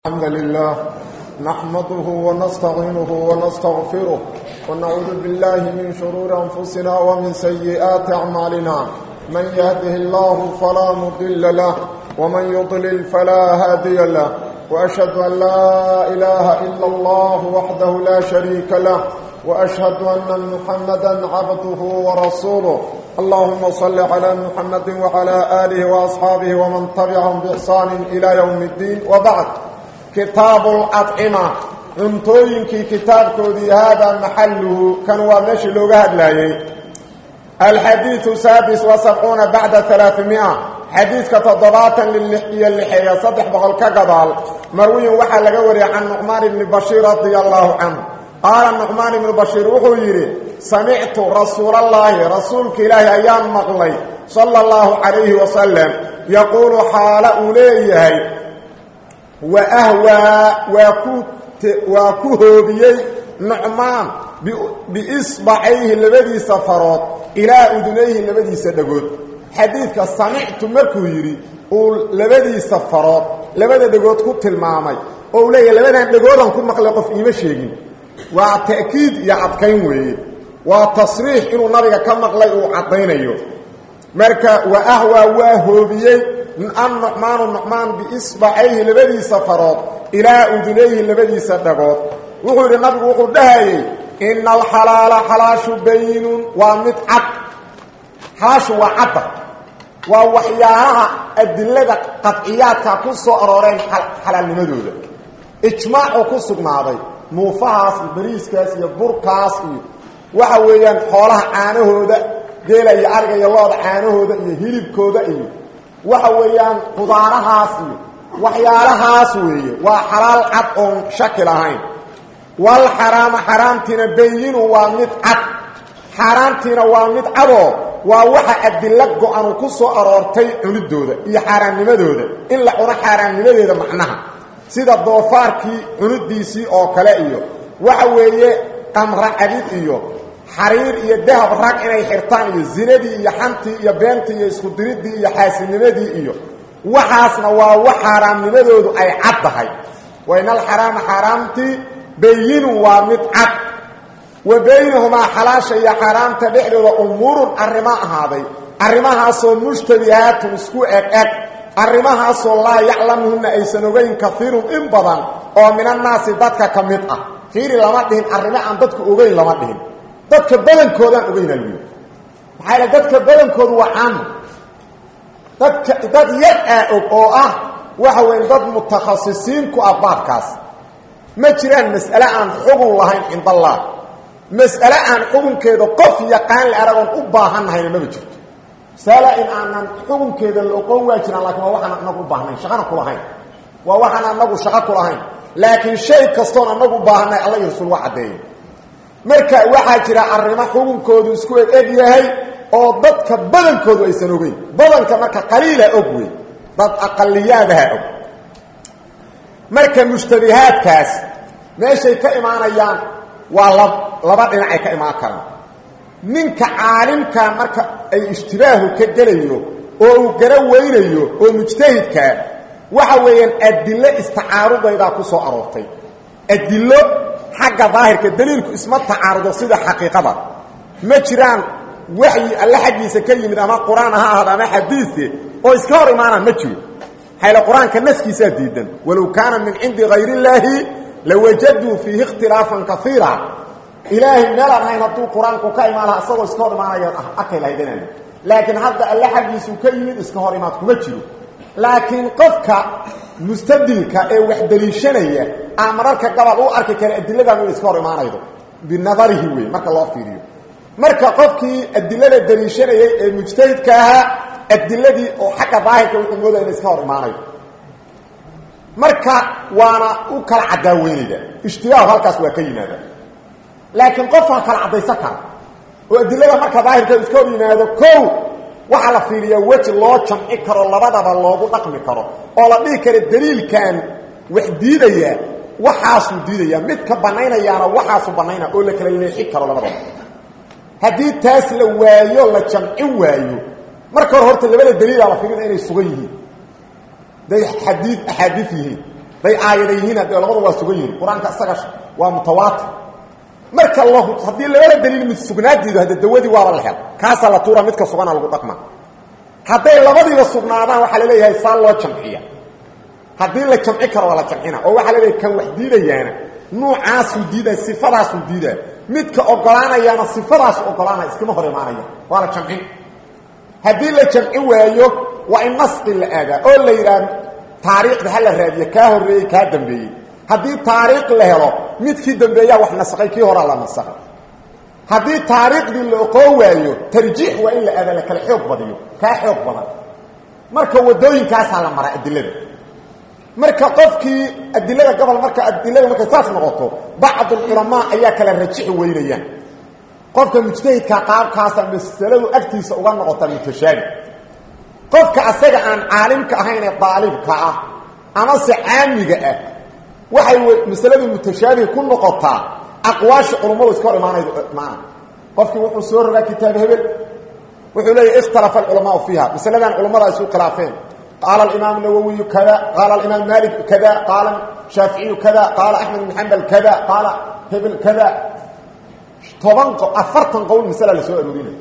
الحمد لله نحمده ونستعينه ونستغفره ونعوذ بالله من شرور أنفسنا ومن سيئات أعمالنا من يهده الله فلا مضل له ومن يضلل فلا هادي له وأشهد أن لا إله إلا الله وحده لا شريك له وأشهد أن محمدا عبده ورسوله اللهم صل على محمد وعلى آله وأصحابه ومن تبعهم بإحسان إلى يوم الدين وبعد كتاب الأطعمة انتوينكي كتاب كودي هذا محله كانوا ماشي لغاد لاي الحديث سادس وسبعون بعد ثلاثمائة حديث كتضباطا للحية اللحية صدح بغل كقضال مروي وحا لقوري عن نعمان بن بشير رضي الله عنه قال النعمان بن بشير وحيري سمعت رسول الله رسولك إله أيام مغلي صلى الله عليه وسلم يقول حال أوليه وأهوى وكهوبيي نعمان بإصبعيه لبدي سفرات إلى أدنيه لبدي سدقود حديثك سمعت مركو يري لبدي سفرات لبدي دقود كنت المامي أولي لبدي دقود كنت مخلق في إيما شيئين وتأكيد يعطكين ويه وتصريح إنه نبغى كم مخلق وعطينيه مركا وأهوى وهوبيي النعمان النعمان بإصبعيه لبدي سفرات إلى أذنيه لبدي سدقات وقال النبي وقال دهي إن الحلال حلاش بين ومتعب حلاش وعب ووحياها الدلة قطعيات كسو أرورين حلال لمدودة إجماع كسو ماضي موفاس البريسكاس يبوركاس وحويان حولها عانهودا geela iyo ariga iyo looda caanahooda iyo hilibkooda iyo waxa weeyaan qudaarahaas iyo waxyaalahaas weeye waa xalaal cad oon shaki lahayn wal xaraama xaraamtiina bayinu waa mid cad xaaraamtiina waa mid cadoo waa waxa adilla go-anu ku soo aroortay cunidooda iyo xaaraamnimadooda in la cuno xaaraamnimadeeda macnaha sida doofaarkii cunidiisii oo kale iyo waxa weeye qamra cadid iyo xariir iyo dahab rag inay xirtaan iyo zinadii iyo xantii iyo beentii iyo isku diridii iyo xaasinimadii iyo waxaasna waa wax xaaraamnimadoodu ay cad tahay waynal xaraama xaaraamtii bayinun waa mid cad wa baynahumaa xalaasha iyo xaaraamta dhexdooda umuurun arrimo ahaaday arrimahaasoo mushtabihaatun isku eg eg arrimahaasoo laa yaclamuhunna aysan ogeyn kaiirun in badan oo minannaasi dadka ka mid ah fiiri lama dhihin arrimo aan dadku ogeyn lama dhihin dadka badankoodaan ogeyna lgu maxaa yal dadka badankoodu waa caama dadka dad yar aa og oo ah waxa weya dad mutakhasisiin ku ah baabkaas ma jiraan mas'ale aan xugun lahayn cind allah mas'ale aan xugunkeeda qof yaqaan la aragoon u baahannahayna maba jirto masala in aanan xugunkeeda la oqon waa jiraan lakin waa waxaan anagu u baahnayn shaqana kulahayn waa waxaan anagu shaqo kulahayn laakiin shay kastoon anagu u baahanay alla iyo rasuul waa caddeeye marka waxaa jira arrimo xukunkoodu isku eg eg yahay oo dadka badankoodu aysan ogeyn badanka marka qaliila og wey dad aqaliyaadaha og marka mushtabihaadkaas meeshay ka imaanayaan waa lab laba dhinacay ka imaan karaan ninka caalimka marka ay ishtibaahu ka gelayo oo uu gara weynayo oo mujtahidkaa waxa weeyaan adilo istacaarudaydaa ku soo aroortay adilo xagga daahirka daliilku isma tacaarudo sida xaqiiqada ma jiraan waxyi alle xaggiisa ka yimid ama qur-aan ha ahaado ama xadiise oo iska hor imaanaan ma jiro maxayl qur-aanka naskiisaa diidan walow kaana min cindi hayr illaahi lawajaduu fiihi ikhtilaafan kaiira ilaahay meelaan hayn hadduu qur-aanku ka imaan laha isagoo iska hor imaanaya arkay lahaydanaan laakiin hadda alle xaggiisuu ka yimid iska hor imaad kuma jiro laakiin qofka mustadilka ee wax daliishanaya aa mararka gabal u arki kara adiladan ina iska hor imaanaydo binadarihi wey marka loo fiiriyo marka qofkii adilada daliishanayay ee mujtahidka ahaa adiladii oo xagga daahirka wuxuu moodaya ina iska hor imaanayo marka waana u kala cadaaweynayda ishtibaahu halkaas waa ka yimaada laakiin qofaa kala caddaysan kara oo adilada marka daahirka iska hor yimaado ko waxaa la fiiriyaa weji loo jamci karo labadaba loogu dhaqmi karo oo la dhihi karo daliilkan wax diidaya waxaasuu diidaya midka banaynayaana waxaasuu banaynaya oo la kala leexi karo labadaba haddii taas la waayo la jamcin waayo marka hore horta labada daliilaa la fiirina inay sugan yihiin day xadiid axaadiid yihiin day aayada yihiin haddee labadu waa sugan yihin qur-aanka isaga waa mutawaatir marka la haddii labada daliil mid sugnaadeedu hadde dawadii waaba la hel kaasaa la tuura midka sugana lagu dhaqma hadday labadiiba sugnaadaan waxaa laleeyahay saa loo jamciya haddii la jamci karo waa la jamcina oo waxaa laleeyahay kan wax diidayaana nuucaasuu diidaya sifadaasuu diidaya midka ogolaanayaana sifadaasu ogolaanaya iskama hor imaanaya waa la jamcin haddii la jamci waayo waa in nasqi la aadaa oo la yidhaah taariikhda ha la raadiya kaa horreeyey kaa dambeeyey haddii taariikh la helo midkii dambeeyaa wax nasakay kii horaa la nasakay haddii taariikhdii la oqoo waayo tarjiix waa in la aadaa la kala xoog badiyo kaa xoog badan marka wadooyinkaasaa la maraa adilada marka qofkii adilada gobol marka adilada markay saas noqoto bacd culamaa ayaa kala rajixi weynayaan qofka mujtahidka qaabkaasa masaladu agtiisa uga noqota mutashaabi qofka asaga aan caalimka ahayn ee daalibka ah amase caamiga ah waxay masaladu mutashaabiha ku noqotaa aqwaasha culummadu iska hor imaanaydo maana qofkii wuxuu soo rogaa kitaab hebel wuxuu leeyahy ikhtalafa alculamaau fiiha masaladan culammada isu khilaafeen qaala alimaam nawowiyu kada qaala alimaam malik kada qaala shaaficiyu kada qaala axmed ibn xambal kada qaala hebel kada toban afartan qowl masala la soo aroorinayo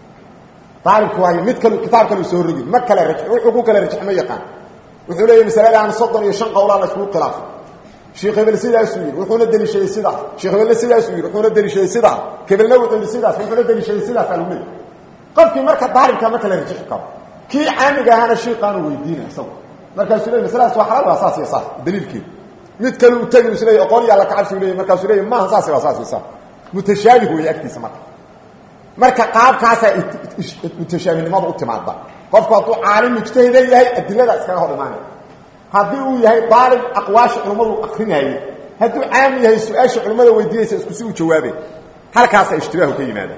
daalibku waayo mid kal kitaab kalu soo rogi ma kala raj wuxuu ku kala rajx ma yaqaan wuxuu leeyahy masaladan soddon iyo shan qowlaa la iskugu khilaafay sheekh hebel sidaasuu yidhi wuxuuna deliishaday sidaas sheekh hebelna sidaasuu yidhi wuxuuna deliishaday sidaas hebelna wuxuu yidhi sidaas wuxuuna deliishaday sidaas aluu leeyahy qofkii marka daalibka ma kala rajixi karo kii caamiga ahaana shiiqaanu weydiina isagu markaasuu leey masaladaas waa xalaal waa saas iyo saas daliilkeedu mid kale uu tegi is leey oqoon yaa la kacabsiu leeyay markaasuu leeya maaha saas waa saas iyo saas mutashaabih weeye agtiisa marka marka qaabkaasaa mutashaabihnimadu u timaada qofku hadduu caalim mujtahida yahay adilada iskaga hor imaanaya haddii uu yahay daalib aqwaasha culummadu akrinaaye hadduu caami yahay su-aasha culimmada weydiinaysa isku si uu jawaabay halkaasaa ishtibaahu ka yimaada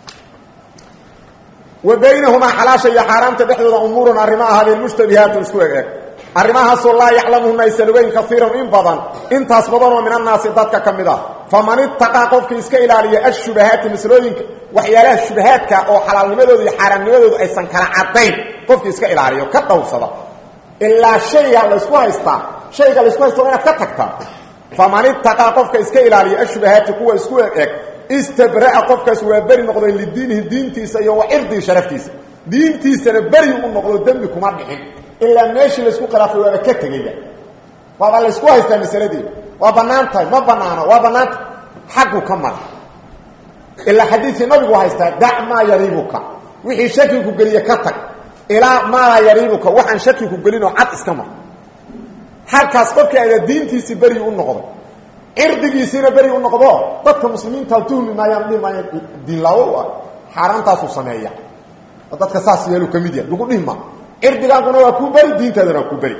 wa baynahumaa xalaasha iyo xaaraamta dhexdooda umuurun arrimo ahaadeen mushtabihaatun isku eg eg arrimahaasoo laa yaclamuhuna aysan ogeyn kaiiran in badan intaas badanoo min annaasi dadka ka mid ah faman itaqaa qofkii iska ilaaliya ashubahaati maslooyinka waxyaalaha shubahaadka oo xalaalnimadooda iyo xaaraamnimadooda aysan kala cadayn qofkii iska ilaaliyo ka dhowrsada ilaa shayga laysku haystaa shayga laysku haysta waa inaad ka tagtaa faman itaqaa qofka iska ilaaliya ashubahaati kuwa isku eg eg istabra'a qofkaas waa beri noqday lidiinihi diintiisa iyo wa cirdii sharaftiisa diintiisana beri u noqdo dembi kuma dhixin ilaa meeshii laysku khilaafay waaba ka tegaya waaba laysku haystaa masaladii waa bannaan tahay ma banaano waa bannaanta xaggu ka mara ilaa xadiidkii nabigu haystaa dac maa yariibuka wixii shakiku geliye ka tag ilaa maa laa yariibuka waxaan shakiku gelinoo cad iska mar halkaas qofkii ada diintiisii beri u noqday cirdigiisiina beri u noqdo dadka muslimiinta tuhmi maayaan dhihi maaya diinlaawo u ah xaaraantaasuu sameeya oo dadka saas yeelu ka mid yahay lagu dhihi maa cirdigaaguna waa kuu beri diintaadana waa kuu beri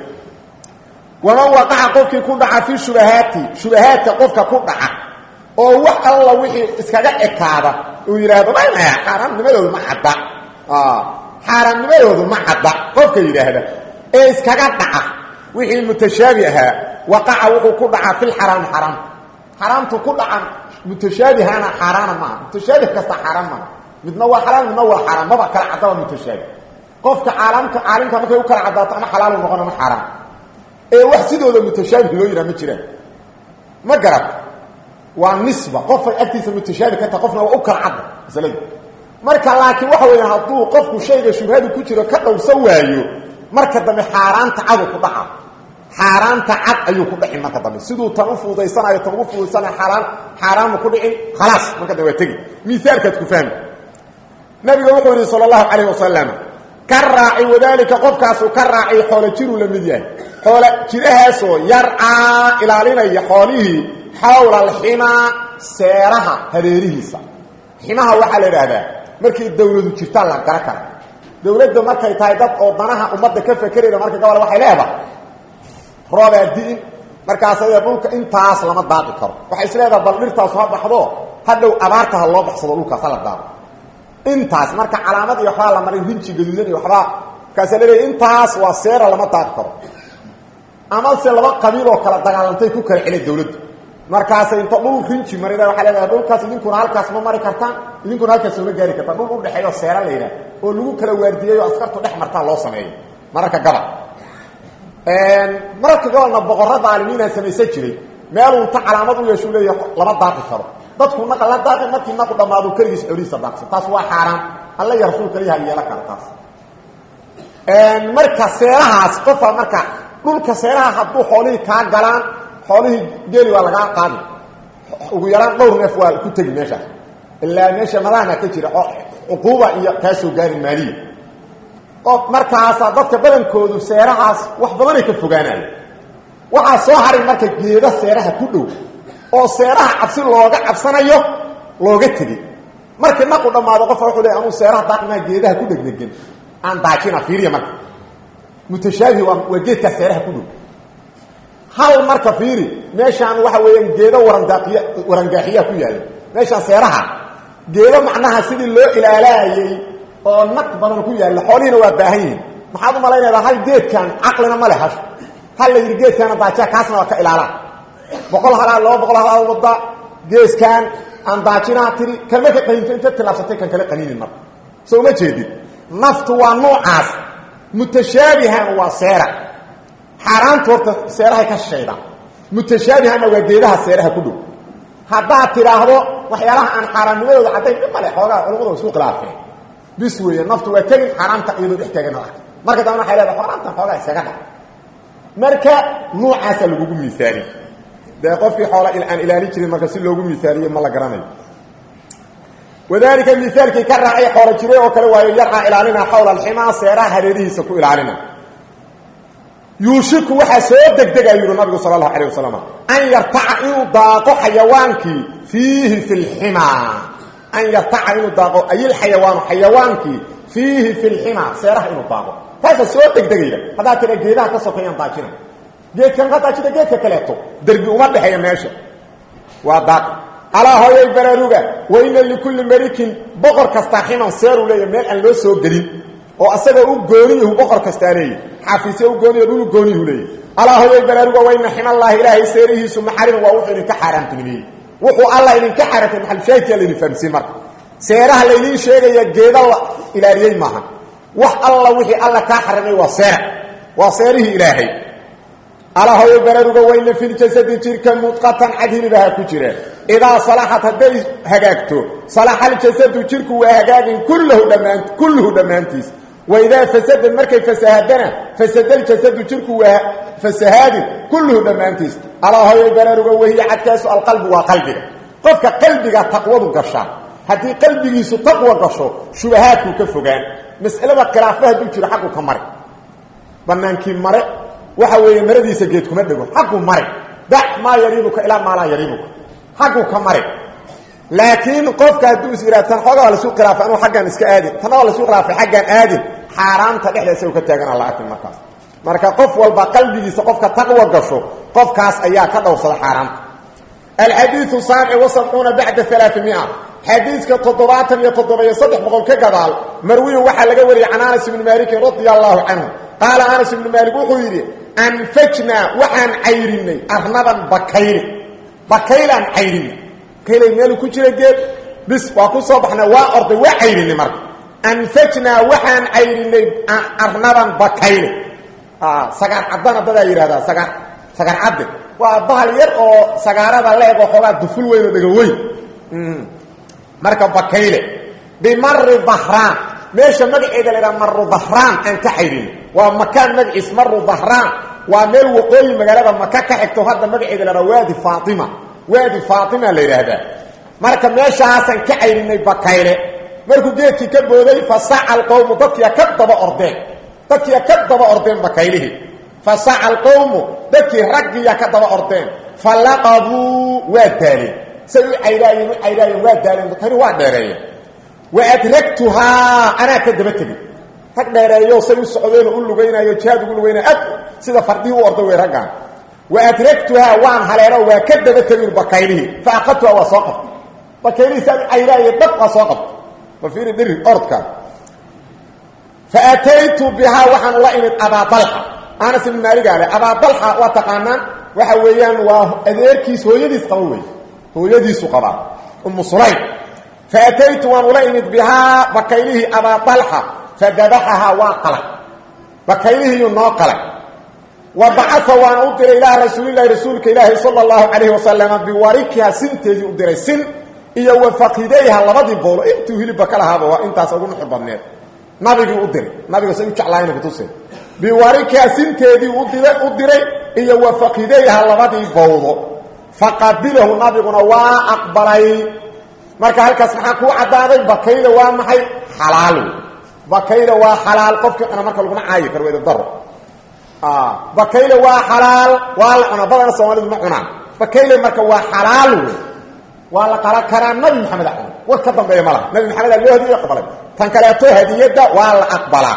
waman waqaca qofkii ku dhaca fii shubahaati shubahaadka qofka ku dhaca oo wax alla wixii iskaga ekaada uu yidhaahdo maya xaaraamnimadoodu ma cadda xaaraamnimadoodu ma cadda qofka yidhaahda ee iskaga dhaca wixii mutashaabi ahaa waqaca wuxuu ku dhacaa fi lxaraam xaraam xaraamtu ku dhaca mutashaabihana xaaraana maaha mutashaabih kasta xaaraan maaha midna waa xalaal midna waa xaaraan maba kala caddaba mutashaabih qofka caalamka caalimka markay u kala caddaato ama xalaalu noqon ama xaaraan ee wax sidooda mutashaabih loo yidhaha ma jiraan ma garat waa nisba qofay agtiisa mutashaabih ka taha qofna waa u kala cadda masaladu marka laakiin waxa weeyaan hadduu qofku shayga shubhadu ku jiro ka dhowrsan waayo marka dambe xaaraanta cadu ku dhaca xaaraanta cad ayuu ku dhicin marka dambe siduu tan u fuudaysanayo tan ugu fuudaysanayo xaaraan xaaraamu ku dhicin khalaas marka dambe waa tegi miaalkaad ku fahmi nabiga wuxuu yidhi sala allahu calayh wasalam ka raaci wadaalika qofkaasuu ka raacay xoolo jiruu la mid yahay xoolo jirahaasoo yarcaa ilaalinaya xoolihii xawla alximaa seeraha hareerihiisa ximaha waxaa la idhaahdaa markay dawladu jirtaan la gara kara dawladda markay tahay dad oo danaha ummadda ka fakerayda marka gobol waxay leedahay roobaa di'in markaasayda dhulka intaas lama daaqi karo waxay is leedahay bal dhirtaasu ha baxdo hadhow abaarta ha loo baxsado dhulkaas hala daaqo intaas marka calaamad iyo waxbaa la maray rinji gaduudan iyo waxbaa markaasa laleeyahy intaas waa seera lama daaqi karo amase laba qabiil oo kala dagaalantay ku kala cela dawladdu markaasay inta dhul rinji marida waxay leedahay dhulkaas idinkuna halkaas ma mari kartaan idinkuna halkaas sooma gaari kartaan dhul udhexeeyo seera la yidhaah oo lagu kala waardiyey oo askartu dhex martaa loo sameeyo mararka gabal mararka gobolna boqorra daalimiina samaysan jiray meeluu inta calaamad u yeeshu leeya lama daaqi karo dadku naqa la daaqi markii naqu dhammaado keligiis xoolihiisa daaqsan taas waa xaaraan alla iyo rasuulka liha yeela kara taas marka seerahaas qofa marka dhulka seeraha hadduu xoolihii kaa galaan xoolihii geeli waa lagaa qaadi ugu yaraan dhowr neef waa ku tegi meeshaas ilaa meesha madahana ka jira oo cuquuba iyo kaa soo gaari maaliya oo markaasaa dadka badankoodu seerahaas wax badanay ka fogaanaya waxaa soo haray marka geeda seeraha ku dhow oo seeraha cabsi looga cabsanayo looga tegey markii naqu dhammaado qofka wuxuu leey anuu seeraha daaqmaa geedaha ku dhegdhegan aan daajina fiiriya marka mutashaabihi waa waa geedkaa seeraha ku dhow hal marka fiiri meeshaan waxa weeyaan geedo warandaaqiya warangaaxiyaa ku yaalla meeshaan seeraha geedo macnaha sidii loo ilaalaayey oo naq badan ku yaalla xoolihiina waa baahan yihiin maxaad u malaynaydaa hal geedkan caqlina ma leh hash hal la yidhi geedkaana daajiya kaasna waa ka ilaalaa boqol halaa laba boqol halaa wadda geeskaan aan daajinaa tiri kalma ka qaninto inta tilaabsatay kan kale qaninin marka soo uma jeedid naftu waa noocaas mutashaabihan waa seera xaaraantu horta seerahay ka shishaydaan mutashaabihanna waa geedaha seeraha ku dhow haddaad tidhaahdo waxyaalaha aan xaaraannimadooda caddayn dhib male xoogaa culamadu isku khilaafeen bis weeye naftu waa tegin xaaraamta iyadoo dhex taagan arka marka dambana waxay leedahay xaaraamtan xoogaa iskaga dhac marka nuucaasa lagugu miaaliy dee qofkii xoola aan ilaalin jirin marka si loogu miaaliye ma la garanayo wadalika miaalkii ka raacay xoolo jiray oo kale waayo yarcaa ilaalina xawla alximaa seeraha hareerihiisa ku ilaalina yuushiku waxaa soo degdega yuri nabigu sal allahu alayh wasalam an yartaca inuu daaqo xayawaankii fiihi fi lximaa an yartaca inuu daaqo ayilxayawaanu xayawaankii fiihi fi lximaa seeraha inuu daaqo taasa soo degdegayda haddaad tira geedaha ka sokeeyaan daajina geedkan ka daajida geedka kaleeto derbi uma dhexeeya meesha waa daaq alaa hooyay baraaruga wa ina likulli malikin boqor kastaa ximan seeruu leeya meel aan loo soo gelin oo asagoo u gooniyahu boqor kastaa leeya xafiisya u gooniya dhulu gooniyuhu leeya alaa hooyay baraaruga wa ina ximallaahi ilaahay seerihiisu maxarim waa wuxuu idinka xaaraamtinimeeyey wuxuu alla idinka xaaraamtay maxalshaahidkaa laydin fahamsiin marka seeraha laydiin sheegaya geeda la ilaaliyey maaha wax alla wixii alla kaa xarimay waa seera waa seerihii ilaahay alaa hooyo baraaruga wayna filjasadi jirka mudqatan cadhilibaha ku jira idaa salaxat hadday hagaagto salaxa aljasadu jirku waa hagaagin kullahu dhammaan kulluhu dhammaantiis waidaa fasada markay fasahadana fasada ljasadu jirku waa fasahaadin kulluhu dhammaantiis alaa hooyo baraaruga wahiya cadkaasu alqalbu waa qalbiga qofka qalbiga taqwadu gashaa haddii qalbigiisu taqwa gasho shubahaadkuu ka fogaan mas'alada khilaafa hadduu jiro xaqu ka mare banaankii mare waxa weeye maradiisa geed kuma dhego xaqu mare dac maa yariibuka ilaa maa laa yariibuka xaqu ka mare laakiin qofka hadduu is yidhah tan xoogaa waa lasu khilaafay anuu aggaan iska aadin tanna waa lasu khilaafay xaggaan aadin xaaraamta dhexdeesa u ka taagana la arkin markaas marka qof walba qalbigiisa qofka taqwa gasho qofkaas ayaa ka dhowrsada xaaraamta alxadiiu saabic wasabcuuna bacda alaaamia xadiidka toddobaatan iyo toddoba-iyo saddex boqol ka gadaal marwiyu waxaa laga wariyey can anas ibni maalikin radia allaahu canhu qaala anas ibnu maalik wuxuu yidhi anfajnaa waxaan cayrinay arnaban bakayli bakaylaan cayrinay bakaylay meelu ku jira geed bis waa ku soo baxnay waa orday waa cayrinay marka anfajnaa waxaan cayrinay arnaban bakayle sagaar caddana dadaa yidhahdaa sagaa sagaar cadde waa bahal yar oo sagaarada la-eg oo xoogaa duful weyn oo dhega weyn marka bakayle bimari dahraan meesha magaceeda la ydhaha maru dahraan aan ka xayrin waa makaan magaciis maru dahraan waa meel waqooyi magaalada maka ka xigto hadda magaceeda la ydhaha waadi faatima waadi faatima la yidhaahdaa marka meeshaasaan ka cayrinay bakayle markuu geedkii ka booday fasaca alqowmu dadkiia ka daba ordeen dadkiia ka daba ordeen bakaylihii fasaca alqowmu dadkii raggiiya ka daba ordeen falaqabuu waa daaleen say u caydaayeen u caydaayeen waa daaleen bakayli waa dheereeyeen wa adragtuhaa anaa ka daba tegey rag dheereeyo say u socdeenoo u lugaynayo jihaad ugu lugaynaya ad sida fardihii u orda wey raggaan wa adragtuhaa waan haleelo waa ka daba tegin bakaylihii fa aqadtuhaa waa soo qabtay bakaylihii saan u caydaaye dab waa soo qabtay ma fiiri dhiri ordka fa ataytu bihaa waxaan ula imid abaadalxa anas ibn maaligaale abaadalxa waa taqaanaan waxa weeyaan waa adeerkiis hooyadiis qaba wey hooyadiisu qabaa umu sulaym faataytu waan ula imid bihaa bakaylihii abaa dalxa fadabaxahaa waa qalay bakaylihiiyuu noo qalay wa bacaa waana u diray ilaa rasuulilahi rasuulka ilaahi sala allahu calayhi wasalama biwarikiha sinteedii u diray sin iyo wa faqidayha labadii boolo intuu hilibba ka lahaaba waa intaas ugu nuxur badneed nabigii u diray nabiga say u jeclaayna kutusay biwarikiha sinteedii u diray iyo wa faqidayha labadii bowdo faqabilahu nabiguna waa aqbalay marka halkaas maxaa kuu caddaaday bakayda waa maxay xalaal wey bakayda waa xalaal qofkii cuna marka laguma caayi karo weda daro bakayle waa xalaal waa la cunaa badana soomaalidu ma cunaan bakayle marka waa xalaal wey waa la qala karaa nabi maxamed a cuna war ka dambeeya ma laha nabi maxamed a loo hadiyo aqbalay tan kaleeto hadiyadda waa la aqbalaa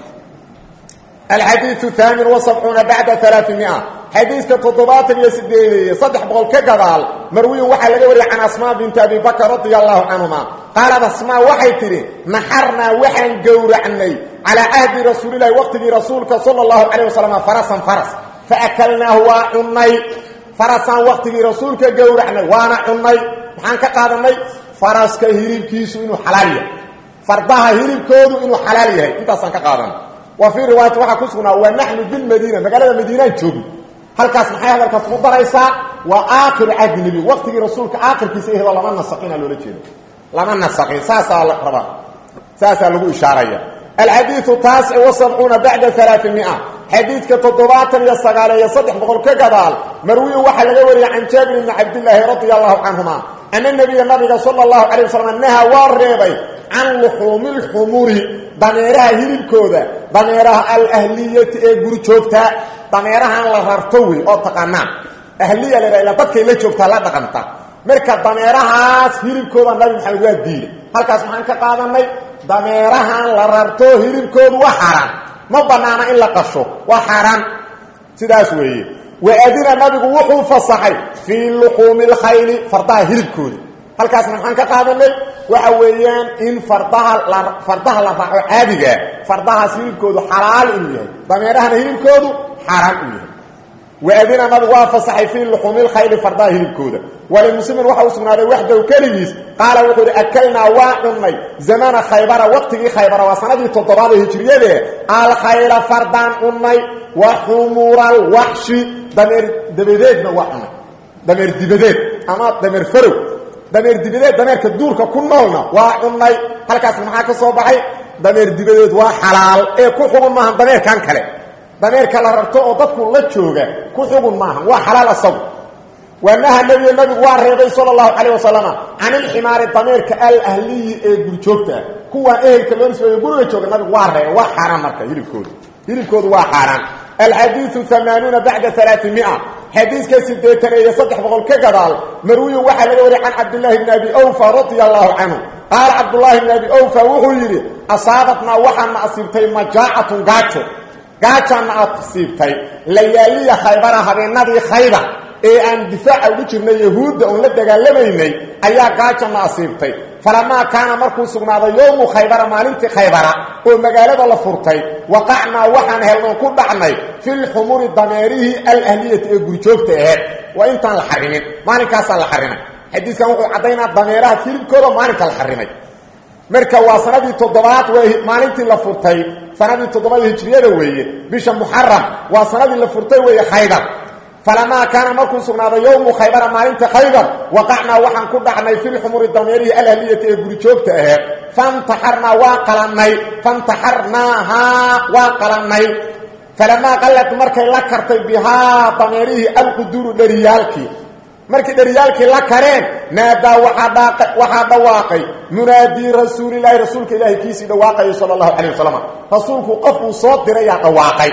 alxadiiu haamin wasabcuuna bacda alaaimia xadiiska toddobaatan iyo sideedeeye saddex boqol ka gadaal marwiyin waxaa laga wariyay can asmaa binti abi bakr radia allahu canhuma qaalad asmaa waxay tidhi naxarnaa waxaan gowracnay calaa cahdi rasuulilahi waqtigii rasuulka sala allahu calayh wasalam farasan faras faakalnaahu waa cunnay farasaan waqtigii rasuulka gowracnay waana cunnay maxaan ka qaadanay faraska hilibkiisu inuu xalaal yahay fardaha hilibkoodu inuu xalaal yahay intaasaan ka qaadanay wa fii riwaayati waxaa ku sugnaa wa naxnu bilmadiina magaalada madiinaan joogno halkaas maxay hadalkaas ku daraysaa waa aakhiru cahdi nebi waqtigii rasuulka aakhirkiisa ehedoo lama nasaqina loola jeedo lama nasaqin saasaa la rabaa saasaa lagu ishaaraya alxadiiu taasic wasabcuuna bacda alaaimia xadiidka toddobaatan iyo sagaaleeyo saddex boqol ka gadaal marwiyu waxaa laga wariyey can jaabir ibni cabdillaahi radia allahu canhuma ana nabiya nabiga sala allahu calay wasalam naha waa reebay can luxuumi lxumuri dameeraha hilibkooda dameeraha alahliyati ee guri joogta dameerahan la rarto wey oo taqaanaan ahliya la ila dadkay la joogtaa la dhaqanta marka dameerahaas hilibkooda nabi maxamed waa diiday halkaas maxaan ka qaadanay dameerahan la rarto hilibkoodu waa xaaraan ma banaana in la qasho waa xaaraan sidaas weeye waadina nabigu wuxuu fasaxay fii luquumi lkhayli fardaha hilibkooda halkaasna maxaan ka qaadanay waxa weeyaan in fardaha la fardaha la raaco caadigaa fardahaas hilibkoodu xalaal inuu yahay dameerahana hilibkoodu xaaraan uu yahay waadina nabigu waa fasaxay fii luxuumi lkhayli fardaha hilibkooda walimuslimin waxa u sugnaaday waxdow keligiis qaala wuxuu ihi akalnaa waa cunnay zamana khaybara waqtigii khaybara waa sanadii toddobaad ee hijriyadee alkhayla fardaan cunnay wa xumura alwaxshi dameer dabadeedna waa cunnay dameer dibadeed ama dameer farow dameer dibadeed dameerka duurka ku noolna waa cunnay halkaas maxaa ka soo baxay dameer dibadeed waa xalaal ee ku xugun maaha dameerkan kale dameerka la rarto oo dadku la jooga ku xugun maaha waa xalaal asagu wanaha nebiy nabigu waa reebay sala allahu calayh wasalama can ilximaari dameerka alahliyi ee gurjoogta kuwaan ehelka loo nisbeeyo guriga jooga nabigu waa reebay waa xaaraan marka hilibkoodu hilibkoodu waa xaaraan alxadiiu amaanuuna bacda alaaimia xadiiska sideetan iyo saddex boqol ka gadaal marwiyun waxaa laga wariyay can cabdillaahi bni abi awfa radia allahu canhu qaala cabdullaahi bni abi awfa wuxuu yidhi asaabatnaa waxaana asiibtay majaacatun gaajo gaajaana asiibtay layaaliya khaybara habeenadii khaybar ee aan difaaca ugu jirnay yahuudda oon la dagaalamaynay ayaa gaajana asiibtay falamaa kaana markuu sugnaaday yowmu khaybara maalintii khaybara oo magaalada la furtay waqacnaa waxaan helnoon ku dhacnay filxumuri dameerihii alahliyati ee gurjoogta aheed waa intaan la xarimin maalinkaasaa la xarimay xadiiskan wuxuu caddaynaa dameeraha hilibkooda maalinka la xarimay marka waa sanadii toddobaad waa maalintii la furtay sanadii toddobaad hijriyada weeye bisha muxaram waa sanadii la furtay weeye khaybar falamaa kaana markuu sugnaaday yowmu khaybara maalinta khaybar waqacnaa waxaan ku dhacnay filxumuri dameerihi alahliyati ee gurijoogta aheed fantaxarnaa waa qalannay fantaxarnaahaa waa qalannay falamaa qallad markay la kartay bihaa dameerihii alquduuru dheriyaalkii markii dheriyaalkii la kareen naadaa waxaa dhawaaqay munaadii rasuulilaahi rasuulka ilaahay kiisii dhawaaqayay sala allahu calayh wasalam rasuulku qof uu soo dirayaa dhawaaqay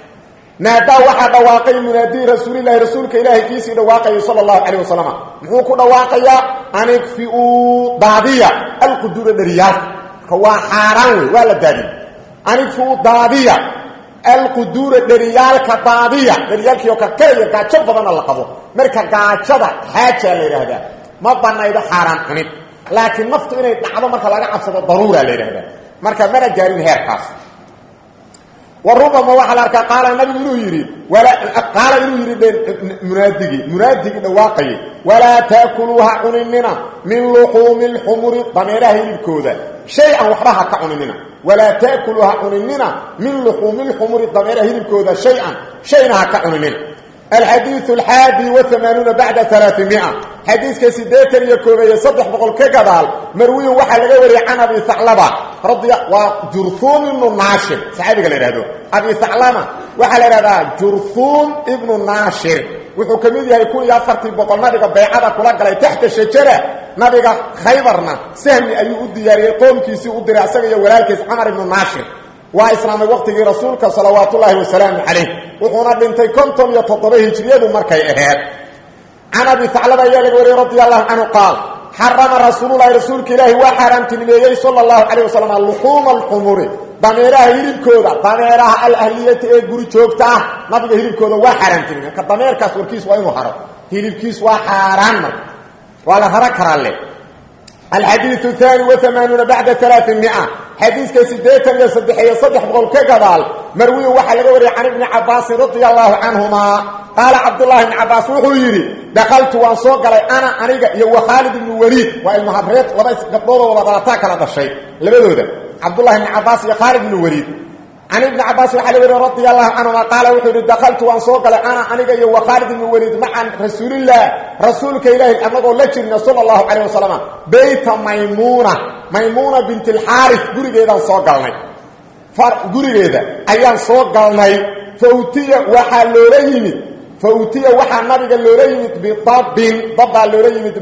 naadaa waxaa dhawaaqay munaadii rasuulilahi rasuulka ilaahay kiisii dhawaaqayay sala allahu calayh wasalam muxuu ku dhawaaqayaa anigfiuu daadiya alquduura dheriyaalka marka waa xaaraan wey waa la daadiyey anigfiuu daadiya alquduura dheriyaalka daadiya dheriyaalkii oo karkaraya gaajo badanna la qabo marka gaajada xaajaa la yidhaahdaa ma banaydo xaaraan cunid laakiin naftu inay dhacdo marka laga cabsado daruura la yidhaahdaa marka mana gaarin heerkaas warubama waxaa la arkaa qaala nabigu inuu yidhi qaala inuu yidhi munaadigii munaadigii dhawaaqayay walaa taakuluu ha cuninina min luxuumi lxumuri dameeraha hilibkooda shay-an waxba ha ka cuninina walaa taakuluu ha cuninina min luxuumi lxumuri dameeraha hilibkooda shay-an shayna ha ka cuninina alxadiiu alxaadi waamaanuuna bacda alaaimia xadiiska siddeetan iyo koobeeye saddex boqol ka gadaal marwiyun waxaa laga wariyey can abi haclaba waa jurhuum ibnu naashir saxaabiga la idhahdo abi haclama waxaa la idhahdaa jurhuum ibnu naashir wuxuu ka mid yahay kun iyo afartii boqol nabiga baycada kula galay taxta shajara nabiga khaybarna sahmi ayuu u diyaariyey qoomkiisii u diray asaga iyo walaalkiis camar ibnu naashir waa islaamay waqtigii rasuulka salawaatullaahi wasalaamu calayh wuxuuna dhintay konton iyo toddoba hijriyadu markay aheed can abi haclaba ayaa laga wariyey radi allahu canhu qaal xarama rasuululahi rasuulka ilaahi waa xaaraamtinimeeyey sala allahu calayh wasalam luxuuma alxumuri dameeraha hilibkooda dameeraha alahliyati ee guri joogta ah nabiga hilibkooda waa xaaraamtinimeey ka dameerkaas warkiis waa inuu haro hilibkiis waa xaaraan marka waa la haro karaa le alxadiiu aani waamaanuuna bacda alaaimia xadiiska siddeetan iyo saddexiyo saddex boqol ka gadaal marwiyu waxaa laga wariyay can ibni cabaasin radia allaahu canhumaa qaala cabdullaahi ibni cabaas wuxuu yidhi dakaltu waan soo galay ana aniga iyo wa khaalid ibnu waliid waa ilmahabreed laba gabdhoodoo wada dhalataa kala dhashay labadooda cabdullahi ibni cabaas iyo khaalid ibnu waliid can ibni cabaas waxaa la weriye radia allahu canhuma qaala wuxuu yidhi dakaltu waan soo galay ana aniga iyo wa khaalid ibnu waliid macan rasuulillaah rasuulka ilaahi annagoo la jirna sala allahu calayh wasalam beyta maymuuna maymuuna bint alxaaris gurigeedaan soo galnay gurigeeda ayaan soo galnay fautiya waxaa loola yimid fautiya waxaa nabiga loola yimid bidabbin dabbaa loola yimid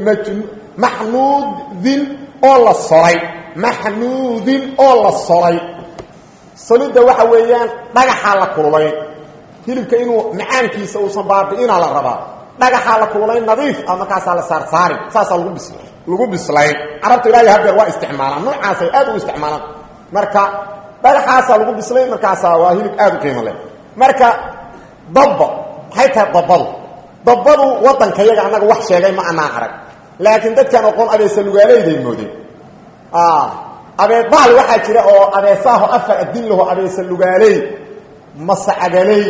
maxnuudin oo la solay maxnuudin oo la solay solidda waxa weeyaan dhagaxaa la kululayn hilibka inuu macaankiisa uusan baabi'ina la rabaa dhagaxaa la kululayn nadiif ah markaasaa la saarsaarin saasaa lagu bis lagu bislayn carabta ilaahay hadeer waa isticmaalaan noocaasay aad u isticmaalaan marka dhagaxaasaa lagu bislayn markaasaa waa hilib aad u qiimo leh marka dabba maxay tahay dabbadu dabbadu waddanka yaga annaga wax sheegay ma anaan arag laakiin dadkaan oqoon abeesa lugaaleyday moodeen abeebaal waxaa jira oo abeesaaho afar adin laho abeesa lugaaley masacagaley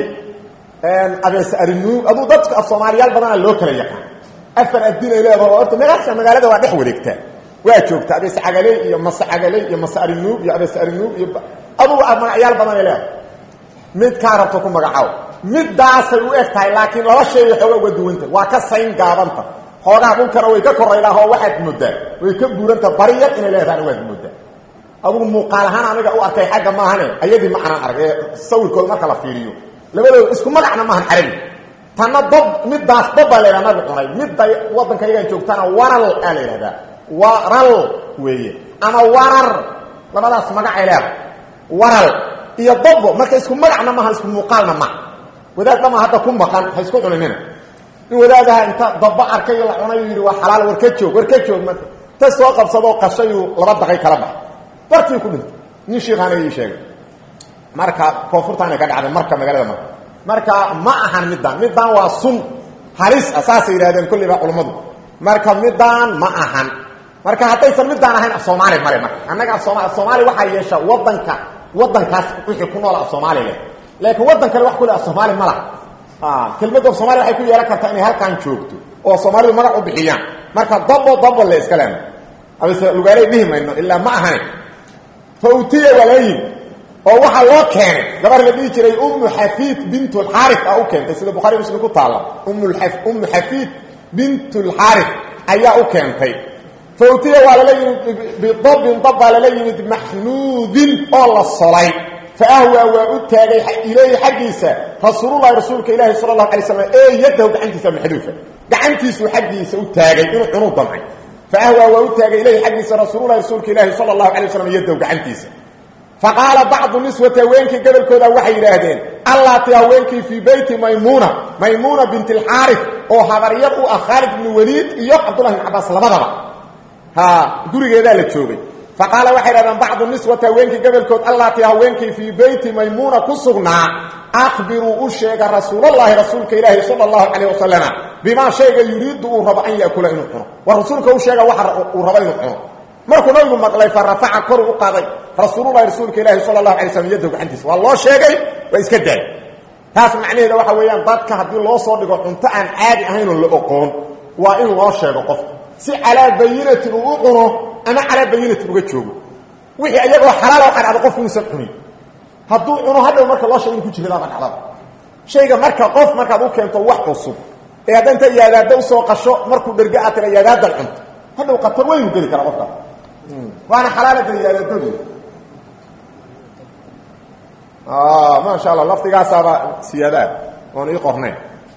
abeesa arinuug aduu dadka af soomaaliyaal badana loo kala yaqaan afar adinay leedaho horta megaasa magaalada waa dhex wareegtaa waa joogta abeesa cagaley iyo masacagaley iyo masa arinuug iyo abeesa arinuug iyo adugu magacyaal badanay leedahay midkaa rabto ku magacaabo midaasay u eg tahay laakiin laba sheegay xooga uga duwanta waa ka sayn gaabanta xoogaha dhulkana way ka koraylaah oo waxaad moodaa way ka buuranta bari yar inay leedahana waad moodaa adugu muuqaal ahaan aniga u arkay xagga maahane ayadii ma anaan arag ee sawirkooda marka la fiiriyo labadooda isku magacna maahan carabi tanna dab midaas dabbaa la yidhaha nabi cunay midda waddanka yagaan joogtana waral aa la yidhahdaa waral weeye ama warar labadaas magacay leeda waral iyo dabbo marka isku magacna maaha isku muuqaalna maha wadaad dhama hadda ku maqan ha isku cuninina in wadaadaha inta dabba arkay la cunayu yidhi waa xalaal war ka joog war ka joog marka ta soo qabsadoo qashayuu laba daqay kala baxay bartii ku dhintay nin shiikhaana ii sheegay marka koonfurtaanay ka dhacday marka magaalada marka marka ma ahan middaan middaan waa sun halis ah saasay yidhahdeen kulliba culummadu marka middaan ma ahan marka haddaysan middaan ahayn af soomaali male marka annaga af sooma af soomaali waxaa yeesha waddanka waddankaas wixii ku nool af soomaali leh laakiin waddan kale wax kule af soomaali ma laha kelmadda af soomaliya waxay ku yeelan kartaa inay halkaan joogto oo soomaalidu magac u bixiyaan marka dabo dabo le iska leena abase lugaaley dhihi mayno ilaa ma ahane fautiya waa la yimi oo waxaa loo keenay gabar la dhihi jiray ummu xafiid bint lxaari a u keentay sida bukhari muslim ku taalla ummu xafiid bint lxaari ayaa u keentay fautiya waa lala yimid bidabin dab baa lala yimid maxnuudin oo la solay faahwaa waa u taagay ilayhi xaggiisa rasuululahi rasuulka ilaahi sala allahu alay slam ee yadahu gacantiisa maxduufa gacantiisuu xaggiisa u taagay inuu cunuu damcay faahwaa waa u taagay ilayhi xaggiisa rasuululahi rasuulka ilaahi sala allahu alay waslam yadahu gacantiisa faqaala bacdu niswati haweenkii gobolkooda waxay yidhaahdeen allaati haweenkii fii beyti maymuuna maymuuna bint alxaarif oo habaryar u ah khaalid ibnu waliid iyo cabdullahi ibn cabaas labadaba ha gurigeedaa la joogay faqaala waxay dhahdeen bacdu niswati haweenkii gobolkood allaati haweenkii fii beyti maymuuna ku sugnaa akhbiruu u sheega rasuulallaahi rasuulka ilaahi sala allahu calayh wasalama bimaa shayga yuriidu uu rabo an yaakula inuu cuno war rasuulka u sheega waxa uu rabo inuu cuno markuu nabigu maqlay fa rafaca koru u qaaday rasuululahi rasuulka ilaahi sala allahu alay slam yaddow gacantiisa waa loo sheegay waa iska daay taas macnaheeda waxa weeyaan dadka haddii loo soo dhigo cunto aan caadi ahaynoo la oqoon waa in loo sheego qofka si calaa bayinatin uu u cuno ama calaa bayinatin uga joogo wixii iyagoo xalaala waxaa dhacda qofku inuusan cunin hadduu cuno hadhow marka loo sheego in ku jiradaaba dhacdaba shayga marka qof markaad u keento wax cusub ee hadda inta yaadaada usoo qasho markuu dherge aad tira yaadaadan cunto hadhow qatar weynu geli karaa qofkaas waana xalaala geli yaadaadoodu maasha allah lafdigaasaaba siyaadaa oon ii qornayn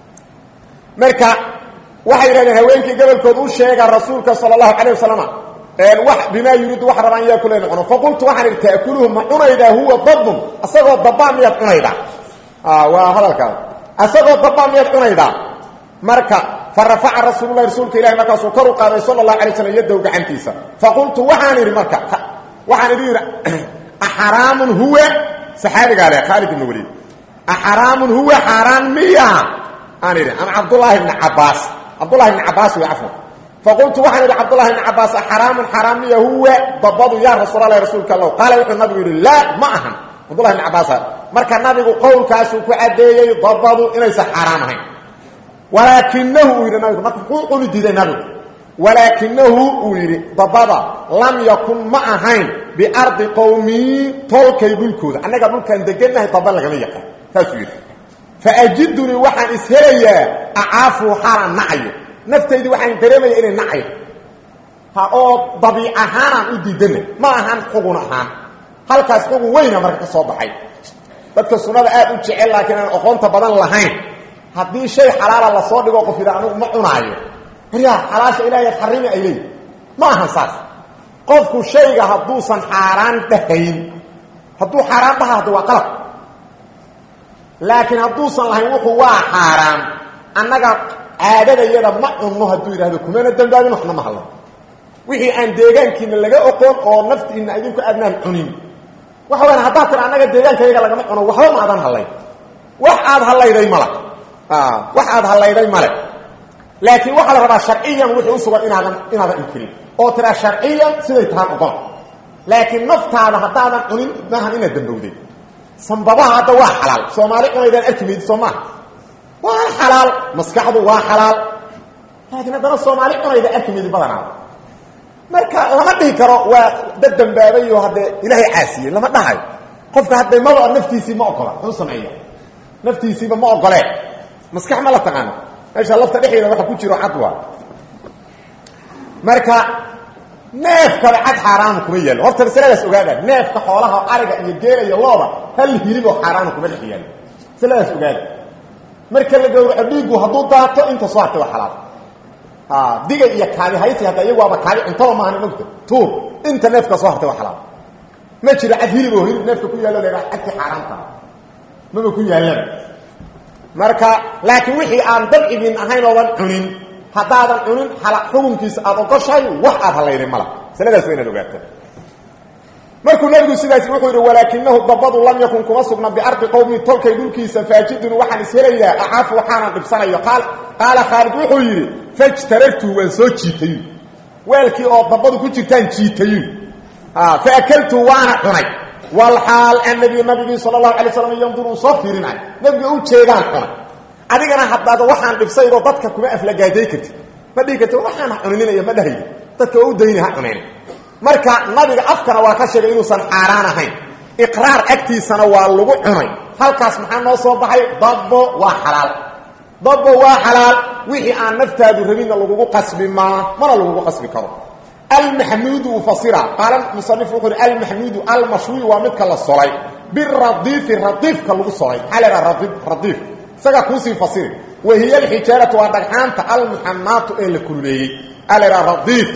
marka waxay yidhahdeen haweenkii gobolkood u sheega rasuulka sala allahu calayh wasalam wax bimaa yuriidu wax rabaan yaa kule cuno faqultu waxaan idhi taakuluhu ma cunaydaa huwa dabun asagoo dabbaa miyaad cunaydaa waa hadalkaas asagoo dabbaa miyaad cunaydaa marka fa rafaca rasuululahi rasuulka ilahi markaasuu kor u qaaday sala allahu alay slam yaddow gacantiisa faqultu waxaan idhi marka waxaan idhi yidhi axaraamun huwa saxaabigaa le khaalid ibn waliid axaraamun huwa xaaraan miya aan idhi ama cabdullaahi bni cabaas cabdullahi bni cabaas wey cafwan faqultu waxaan idhi cabdullahi bni cabaas axaraamun xaraam miya huwa dabadu yaa rasuulalahi rasuulka allow qaala wuxuu nabigu yidhi laa ma ahan cabdullahi bni cabaasa marka nabigu qowlkaasuu ku caddeeyey dabadu inaysan xaaraam ahayn walaakinahu uu yidhi nabigu marka muxuu cuni diiday nabigu walaakinahu uu yidhi dabada lam yakun ma ahayn biardi qowmii tolkay dhulkooda annaga dhulkaan degannahay daba lagama yaqaan saasuu yidhi faajidunii waxaan ishelayaa acaafu xaalaan nacayo naftaydii waxaan dareemaya inay nacayo ha oo dabiic ahaanaan u diidanay ma ahaan xugun ahaan halkaas xugun weyna marka ka soo baxay dadka sunnada aad u jecel laakiin aan aqoonta badan lahayn haddii shay xalaala lasoo dhigo qof yidha anigu ma cunaayo waryaa xalaasha ilaahay xarimi ay leeyihi ma ahan saas qofku shayga hadduusan xaaraan dhahayn hadduu xaaraan dhaha hadda waa qalab laakiin hadduusan lahayn wuxuu waa xaaraan annaga caadadayada ma cunno hadduu yidhahdo kumana dambaabin waxna ma hadlo wixii aan deegaankiina laga oqon oo naftiina idinku aadnaan cunin waxa wayaan haddaad tira annaga deegaankayaga lagama cuno waxba ma aadan hadlayn wax aad hadlayday male wax aad hadlayday male laakiin waxaa la rabaa sharciyan wixii u sugan inaadan inaadan inkirin oo tiraa sharciyan siday tahaan ogon laakiin naftaada haddaadan cunin maahan inaad dambowday sambabaha hadda waa xalaal soomaali cunaydaan arki maydid soo maaha waa xalaal maskaxdu waa xalaal laakiin haddana soomaali cunayda arki maydid badanaada marka lama dhihi karo waa dad dambaabayo haddee ilaahay caasiyey lama dhahayo qofka hadday maba naftiisii ma ogola muxuu sameeya naftiisiiba ma ogolee maskax ma la taqaano meesha lafta dhexdeeda waxa ku jiro cad waa marka neefkaba cad xaaraanu kuma yaalo horta masaladaas ogaada neefka xoolaha ariga iyo geela iyo looda hal hiliboo xaaraanu kuma dhex yaalo masaladaas ogaada marka la gawraco dhiigu hadduu daato inta soo hartay waa xalaal diga iyo kaabi haysi hadda iyagu waaba kaabi cuntaba maahan mogta tuur inta neefka soo hartay waa xalaal ma jiro cad hilib oo hilib neefka ku yaallo la cadki xaaraanta maba ku yaallaba marka laakiin wixii aan dabcigin ahayn oodan cunin haddaadan cunin xukunkiisa aad ogoshahay wax aad halayday mala masaladaas waa inaad ogaata markuu nabigu sidaas wuxuu yidhi walaakinahu dabadu lam yakun kuma sugna biardi qowmi tolkay dhulkiisa faajiduni waxaan ishelayaa acaafu waxaanan dhibsanayo qaala khaalid wuxuu yidhi fajtarartuhu waan soo jiitayu weelkii oo dabadu ku jirtaan jiitayu faakaltuhu waana cunay walaal annabiyu nabigii sal lahu alay slam yanduru uu soo fiirinayo nabiga u jeedaan cunay adigana haddaad waxaan dhibsaydoo dadka kuma aflagaaday kartid ma dhihi karti waxaan ha cunininayo ma dhahaydi dadka waa u dayni ha cunayna marka nabiga afkana waa ka sheegay inuusan xaaraan ahayn iqraar agtiisana waa lagu cunay halkaas maxaa noo soo baxay dabbo waa xalaal dabbo waa xalaal wixii aan naftaadu rabinna lagugu qasbi maa mana lagugu qasbi karo almaxmuudu ufasira qaala musanif wuxuu uhi almaxmuudu almashwi waa midka la solay biradiifi radiifka lagu solay maxaa la idhaha radiif isagaa kuusii fasiri wa hiya alxijaaratu waa dhagxaanta almuxanaatu ee la kululeeyey aa la idhaha radiif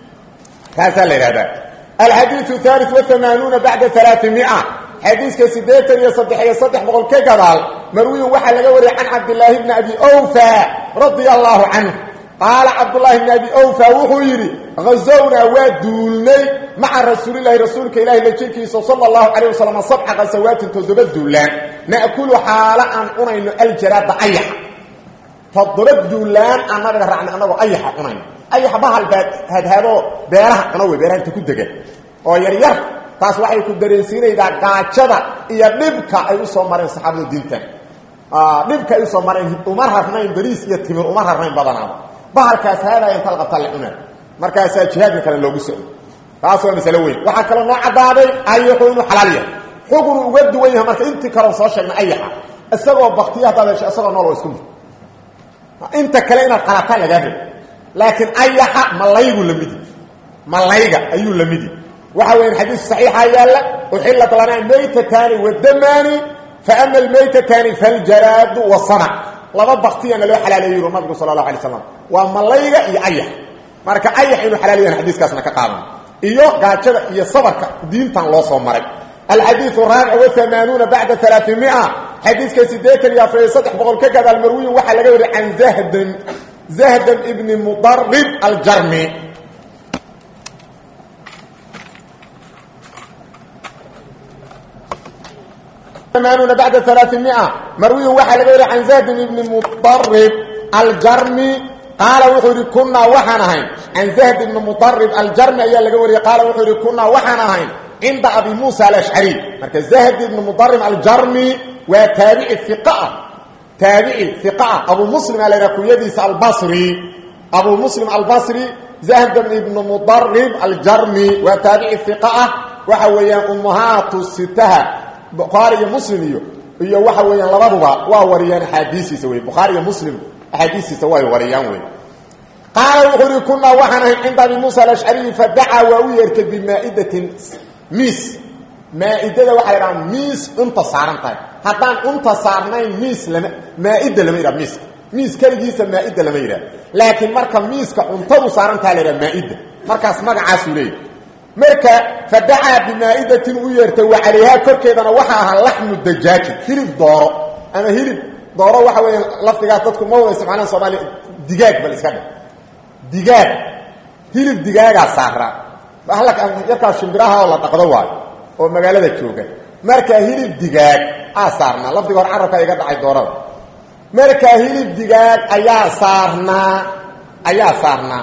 kaasaa la idhahdaa alxadiiu haali waamaanuuna bacda alaaimia xadiiska siddeetan iyo saddex iyo saddex boqol ka gadaal marwiyun waxaa laga wariyay can cabdilaahi bni abi awfa radia allaahu canhu qaala cabdulaahi bni abi awfa wuxuu yidhi hazownaa waa duulnay maca rasuulilahi rasuulka ilahi la jirkiisa sala allahu calayh wasalam sabca khasawaatin toddoba duulaan na'kulu xaalo aan cunayno aljaraada ayaxa toddoba duulaan aan nabiga raacnay annagoo ayaxa cunayno ayaxa bahal baa hadhaadoo beeraha cuno wey beeraha inta ku degan oo yaryar taas waxay ku dareensiinaydaa gaajada iyo dhibka ay u soo mareen saxaabada diintan dhibka ay usoo mareen uma rarnayn bariis iyo timir uma rarnayn badanaaba bahalkaas haadaya inta la qabtaa la cunaa markaasaa jihaadka kale loogu socdo taas waa masalo weyn waxaa kaloo noo caddaaday ayaxu inuu xalaal yahay xugunu uga duwan yahay marka intii kaleo soo sheegnay ayaxa isagoo baktiya haddaad hesho isagoo nool oo isku mid inta kale inaad qalataan lagaa rabo laakiin ayaxa malaygu lamidi malayga ayuu lamidi waxa weya xadiis صaxiixa yaalla uxilat lanaa maytatani wadamaani faama almaytatani faljaraadu wasanac laba baktiyana loo xalaaleeyo yuru nabigu sala اlahu alay slam waa malayga iyo ayax marka ayax inuu xalaalayahan xadiiskaasna ka qaadan iyo gaajada iyo sabarka diintan loo soo maray alxadiiث raabic وamaanuuna bacda alaaثimia xadiiska sideetan iyo afariyo saddex boqol ka gadaal marwiyin waxaa laga wariy can zahdan zahdan ibni mudarib aljarmi amaanuuna bacda alaaثimia marwiyin waxaa laga wariy can zahdan ibni mudarib aljarmi qaala wuxuu yidhi kunaa waxaan ahayn can zahd ibni mudarib aljarmi ayaa laga wariyey qaala wuxuu yidhi kunaa waxaan ahayn cinda abi muusa alashcari marka zahd ibni mudarib aljarmi waa taabici iqah taabici iqah abu muslim aa laydhaha kunyadiisa albasri abu muslim albasri zahdan ibnu mudarib aljarmi waa taabici iqa ah waxa weeyaan ummahaatu sitaha bukhaari iyo muslim iyo iyo waxa weeyaan labaduba waa wariyaan axaadiisiisa wey bukhaari iyo muslim axaadiistiisa way wariyaan wey qaala wuxuu uhi kunaa waxaan ahayn cinda abi muusa alashcariyi fadacaa waa u yeertay bimaa'idatin miis maaidada waxaa la dhaha miis cunta saaran tahay haddaan cunta saarnayn miis lama maaida lama yidhaha miiska miis keligiisa maaida lama yidhaha laakiin marka miiska cuntadu saaran taha la yidhaha maaida markaas magacaasuu leeyahy marka fadacaa bimaa'idatin u yeertay wa calayhaa korkeedana waxaa ahaa laxmu dajaaji hilib dooro ama hilib dooro waxa weya lafdigaas dadku ma wada isticmaalaan soomaaliya digaag bal iska dhe digaag hilib digaagaa saaraa yarkaa shimbiraha oo la dhaqdo waayo oo magaalada jooga markaa hilib digaag aa saarnaa lafdiga hor carabka iga dhacay doorada markaa hilib digaag ayaa saarnaa ayaa saarnaa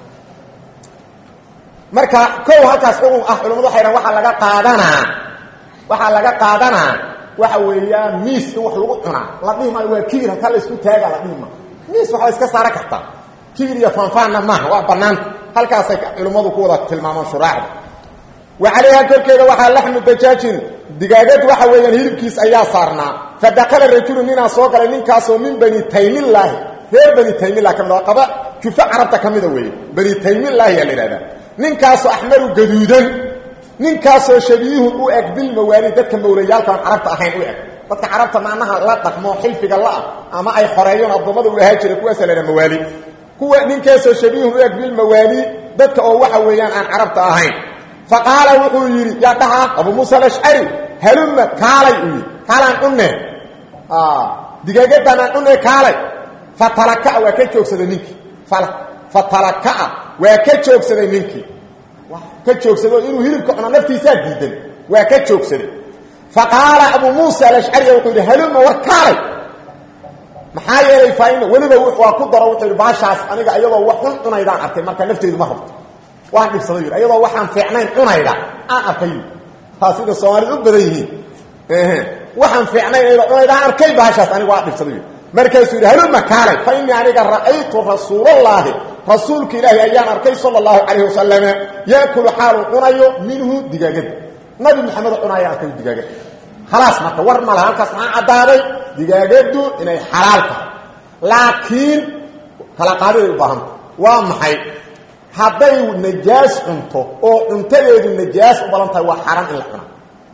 marka kow halkaas ugu ah culamadu waxay dhahan waxaa laga qaadanaa waxaa laga qaadanaa waxa weeyaan miis in wax lagu cunaa la dhihi maayo waa kibir halkaa la isku taaga la dhihi maayo miis wax la iska saaran kartaa kibir iyo faanfaanna maaha waa banaanta halkaasay culimmadu ku wada tilmaamaan shuraaxda wa calayha korkeeda waxaa laxmu dajaajin digaagad waxa weeyaan hilibkiis ayaa saarnaa fa dakala rajulu ninaa soo galay ninkaasoo min bani taymillaahi reer bani taymillah ka mid a qaba jufa carabta ka mida weeye bani taymillaahi yaa la yidhahdaa ninkaasoo axmaru gaduudan ninkaasoo shabiihun u eg bilmawaali dadka mawlayaalkaan carabta ahayn u eg dadka carabta macnaha la dhaqmo xilfiga la-ah ama ay xoreeyoon addoommada u ahaa jira kuwaasa la ydhaha mawaali kuwa ninkaasoo shabiihun u eg bilmawaali dadka oo waxa weeyaan aan carabta ahayn fa qaala wuxuu yidhi yaa dhaha abuu muusa alashcari halumma kaalay uu yidhi kaalaan cunne digaagadaan aan cunne kaalay fatalaka'a waa ka joogsaday ninkii fatalaka'a waa ka joogsaday ninkii ka joogsaday inuu hilibka cuno naftiisaa diidan waa ka joogsaday fa qaala abuu muusa alashcari wuxuu yidhi halumma war kaalay maxaa yeelay faaina weliba waa ku daro wuxuu yidhi baashaas aniga iyadoo wax xun cunaydaan arkay marka nafteedu ma rabto waan dhibsaday yidhi iyadoo waxaan fiicnayn cunayda aan arkay taa sida soomaalida u badan yihiin waxaan fiicnayn iyadoo cunaydaan arkay baashaas aniga waa dhibsaday yidhi markaasuu yidhi haluma kaalay fa innii aniga ra'aytu rasuulallaahi rasuulka ilaahi ayaan arkay sala allahu calayh wasalama yaakulu xaaluu cunayo minhu digaagada nabi maxamedo cunaaya arkay digaagada khalaas marka war ma laha halkaas maxaa caddaaday digaagadu inay xalaal tahay laakiin kala qaadiday u baahanta waa maxay hadday najaas cunto oo cuntadeedu najaas u badan tahay waa xaaraan in la cuna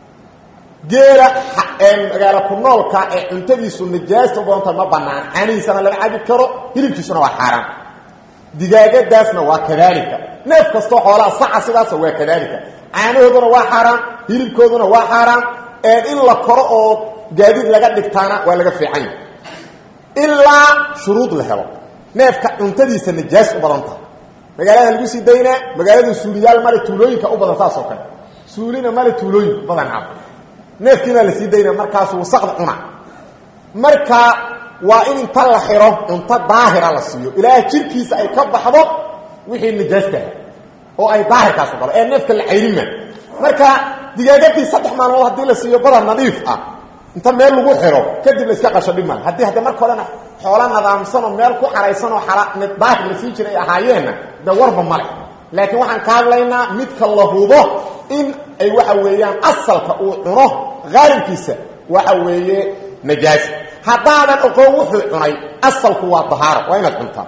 geela magaalo ku noolka ee cuntadiisu najaasta u badan tahay ma banaan caanihiisana laga cabi karo hilibkiisuna waa xaaraan digaagadaasna waa kadaalika neef kastoo xoolaha saca sidaasa waa kadaalika caanahooduna waa xaaraan hilibkooduna waa xaaraan in la koro oo gaadiid laga dhigtaana waa laga fiican yahay ilaa shuruud la helo neefka cuntadiisa najaas u badan tahay magaalada lagu sii daynaa magaalada suuliyaal male tuulooyinka u badan saas oo kale suulina male tuulooyin badan cab neefkiina la sii daynaa markaasu wasaqda cuna marka waa in inta la xiro cunto daahira la siiyo ilaa jirkiisa ay ka baxdo wixii najaastaha oo ay daahirkaasu galo ee neefka la cayrima marka digaagadii saddex maalmood haddii la siiyo badar nadiif ah inta meel lagu xiro kadib la iska qasho dhib male haddii hadda marka horena xoola nadaamsanoo meel ku xaraysanoo daahir la sii jiray ahaayeenna de warba male laakiin waxaan ka hadlaynaa midka la hubo in ay waxa weeyaan asalka uu cuno haalibkiisa waxa weeye najaas haddaadan oqoon wuxuu cunay asalku waa dahaaro waa inaad cuntaa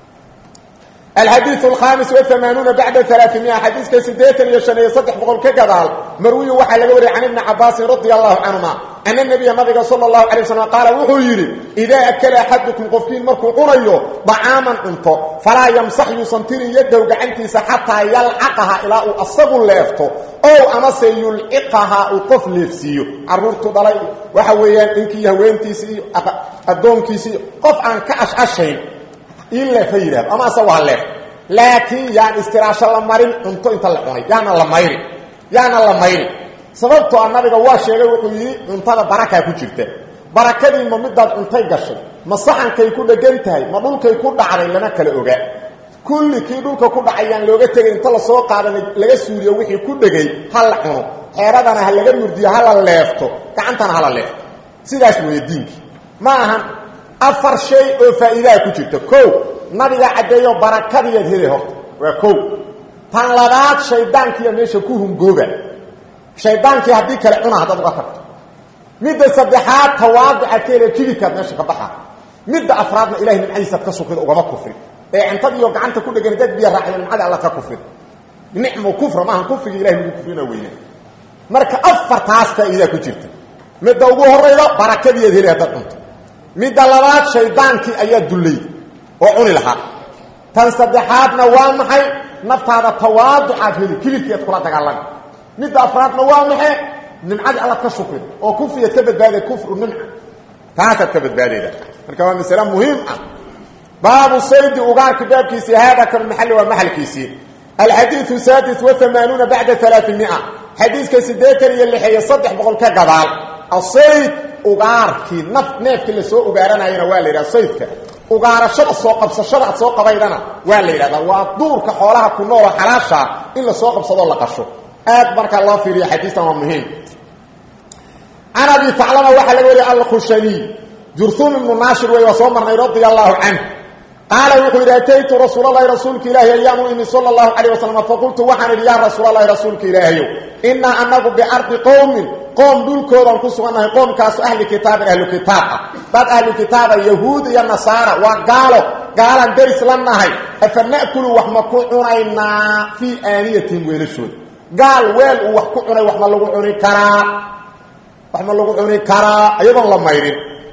الحديث الخامس والثمانون بعد ثلاثمائة حديث كسديتا يشني صدح بقول كقضال مروي وحا لقوري عن ابن عباس رضي الله عنهما أن النبي مضيق صلى الله عليه وسلم قال وحيري إذا أكل أحدكم قفين مركو قريو طعاما انتو فلا يمسح يسنتر يده وقعنتيس حتى يلعقها إلى أصغ الليفتو أو أما سيلعقها وقف لفسيو عرورتو ضلي وحويان إنكي يهوينتيسي أدونكيسي قف عن كأش أشين in leefa yidhahdo ama ase waa leef laakiin yaan istiraasho la marin cunto inta la cunay yaana la mayrin yaana la mayrin sababtoo a nabiga waa sheegay wuxuu yidhi cuntada barakaa ku jirta barakadii ma midaad cuntay gashay ma saxankay ku dhegan tahay ma dhulkay ku dhacday lama kala ogaa kulli kii dhulka ku dhacay yaan looga tegay inta lasoo qaadana laga suuriyo wixii ku dhegay ha la cuno xeeradana ha laga murdiyo ha la leefto gacantana ha la leefto sidaas weeye diinkii ma ahan afar shay oo faa'iidaha ku jirta kow nabiga caddeeyo barakadiiyaad helay horta waa kow tan labaad shaydaankiiya meesha ku hungooba shaydaankii haddii kale cuna haddaad uga tagto midda saddexaad tawaaducaad ka hela jibikaad meesha ka baxa midda afraadna ilahay nimcadiisaad ka sukrida ugama kufrin ee cintadiiyo gacanta ku dhegan dad biya raaciyo nimcada alla ka kufrin nicmu kufra maahan kufrigii ilahay lagu kufrina weyne marka afartaas faa'iidaa ku jirta midda ugu horayda barakadiiyaad helay haddaad cunto midda labaad shaydaankii ayaa dullay oo cuni lahaa tan saddexaadna waa maxay naftaada tawaaducaad heli kilibkiiad kula dagaalami midda afraadna waa maxay nimcadii allaad ka shukrin oo kufriyaad ka badbaaday kufru nimca taasaad ka badbaadayda marka waa masale muhiim ah baabu saydi ugaarka baabkiisii haada kan maxalli waa maxalkiisii alxadiiu saadis waamaanuuna bacda alaaimia xadiiska siddeetan iyo lixeeye saddex boqol ka gadaal asayd ugaarkii naf neefkii la soo ugaaranayana waa la yidhaha saydka ugaarashada soo qabsashada ad soo qabaydana waa la yidhahdaa waa duurka xoolaha ku nooloo xalaashaa in la soo qabsadoo la qasho aad markaa loo fiiriya xadiistan waa muhiim can abi taclama waxaa laga wariya alkhushaniy jurhuum ibnu naashir wey waa soo marnay radia allahu canh qaala wuxuu yidhi ataytu rasuulalahi rasuulka ilaahi ayaan u imi sala allahu calayh wasalam faqultu waxaan idhi yaa rasuulalahi rasuulka ilaahayow innaa anagu biardi qowmin qoom dhulkoodaan ku sugannahay qoomkaasu ahli kitaabin ahlu kitaab ah dad ahlu kitaaba yahuud iyo nasaara waa gaalo gaalaan deris la nahay afa na'kulu wax ma ku cunaynaa fii aaniyatihim weelashooda gaal weel uu wax ku cunay wax ma lagu cuni karaa wax ma lagu cuni karaa iyadoon la mayrin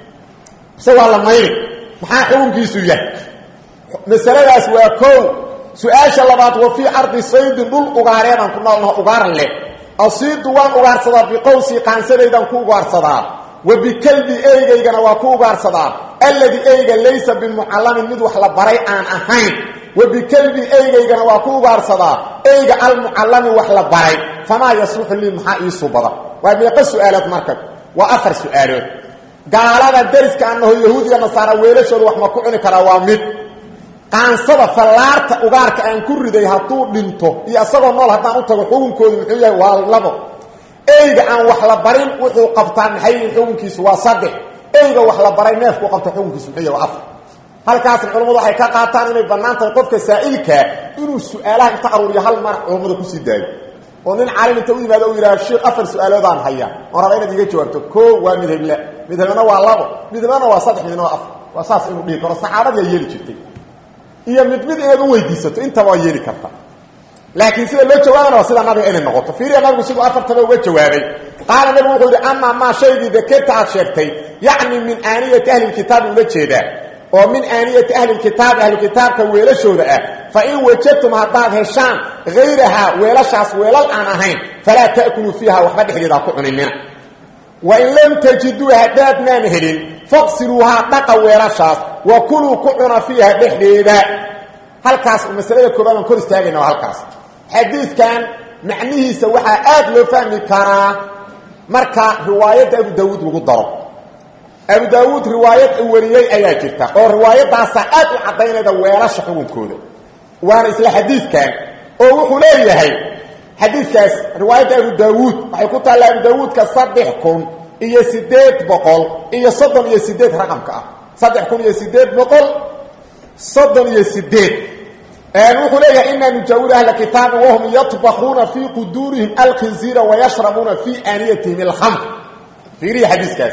mise waa la mayrin maxaa xukunkiisu yahay masaladaas waa kow su-aasha labaad wa fii ardi saydin dhul ugaareedaan ku noolnaho ugaar leh asiidu waan ugaarsadaa biqowsii qaansadaydan ku ugaarsadaa wa bikalbi eygaygana waa ku ugaarsadaa alladii eyga laysa bimucallamin mid wax la baray aan ahayn wa bikalbi eygaygana waa ku ugaarsadaa eyga almucallami wax la baray famaa yasluxu lii maxaa ii subada waa meeqa su-aalood marka waa afar su-aalood gaalada deriska anaho yahuud iyo nasaara weelashooda wax ma ku cuni karaa waa mid qaansada fallaarta ugaarka aan ku riday hadduu dhinto iyo isagoo nool haddaan u tago xukunkoodu muxuu yahay waa labo eyga aan wax la barin wuxuu qabtaa maxay yihin xukunkiisu waa saddex eyga wax la baray neefkuu qabta xukunkiisu muxuu yahay waa afar halkaasna culammadu waxay ka qaataan inay bannaan tahay qofka saa'ilkaa inuu su-aalaha inta aruuriyo hal mar culammada kusii daayo oo nin caalim inta u yimaado u yidhaha sheekh afar su-aaloodaan hayaa oon raba inaad iga jawaabto koo waa midhable midhabena waa labo midhabena waa saddex midna waa afar waa saas inuu dhihi karo saxaabadiyaa yeeli jirtay iyo mid mid inaad u weydiisato intaba waa yeeli karta laakiin sida loo jawaabana waa sida nabiga inay noqoto fiiriya nabigu siduu afartaba uga jawaabay qaala nabigu wuxuu yidhi amaa maa shaygii dakerta aad sheegtay yacni min aaniyati ahli lkitaabi ula jeedaa oo min aaniyati ahli lkitaabi ahlukitaabka weelashooda ah fa in wajadtum haddaad heshaan hayrahaa weelashaas weelal aan ahayn falaa ta'kuluu fiiha waxba dhexdeeda ha ku cuninina wain lam tajiduu haddaadnaan helin faqsiluuhaa dhaqa weelashaas wa kuluu ku cuna fiiha dhexdeeda halkaas masalada koobaad aan kor istaagayna waa halkaas xadiidkan macnihiisa waxaa aad loo fahmi karaa marka riwaayadda abu daawuud lagu daro abu daawuud riwaayad u wariyey ayaa jirta oo riwaayadaasaa aad u caddaynayda weelasha xukunkooda waana isla xadiidkan oo wuxuu leeyahay xadiidkaas riwaayadda abu daawuud waxay ku taalla abu daawuudka saddex kun iyo sideed boqol iyo soddon iyo sideed raqamka ah saddex kun iyo sideed boqol soddon iyo sideed wuxuu leeyahay inaa nujaawiru ahla kitaabi wahum yatbakuuna fii quduurihim alkhinziira wayashrabuuna fii aaniyatihim alkhamr fiiriya xadiiskaas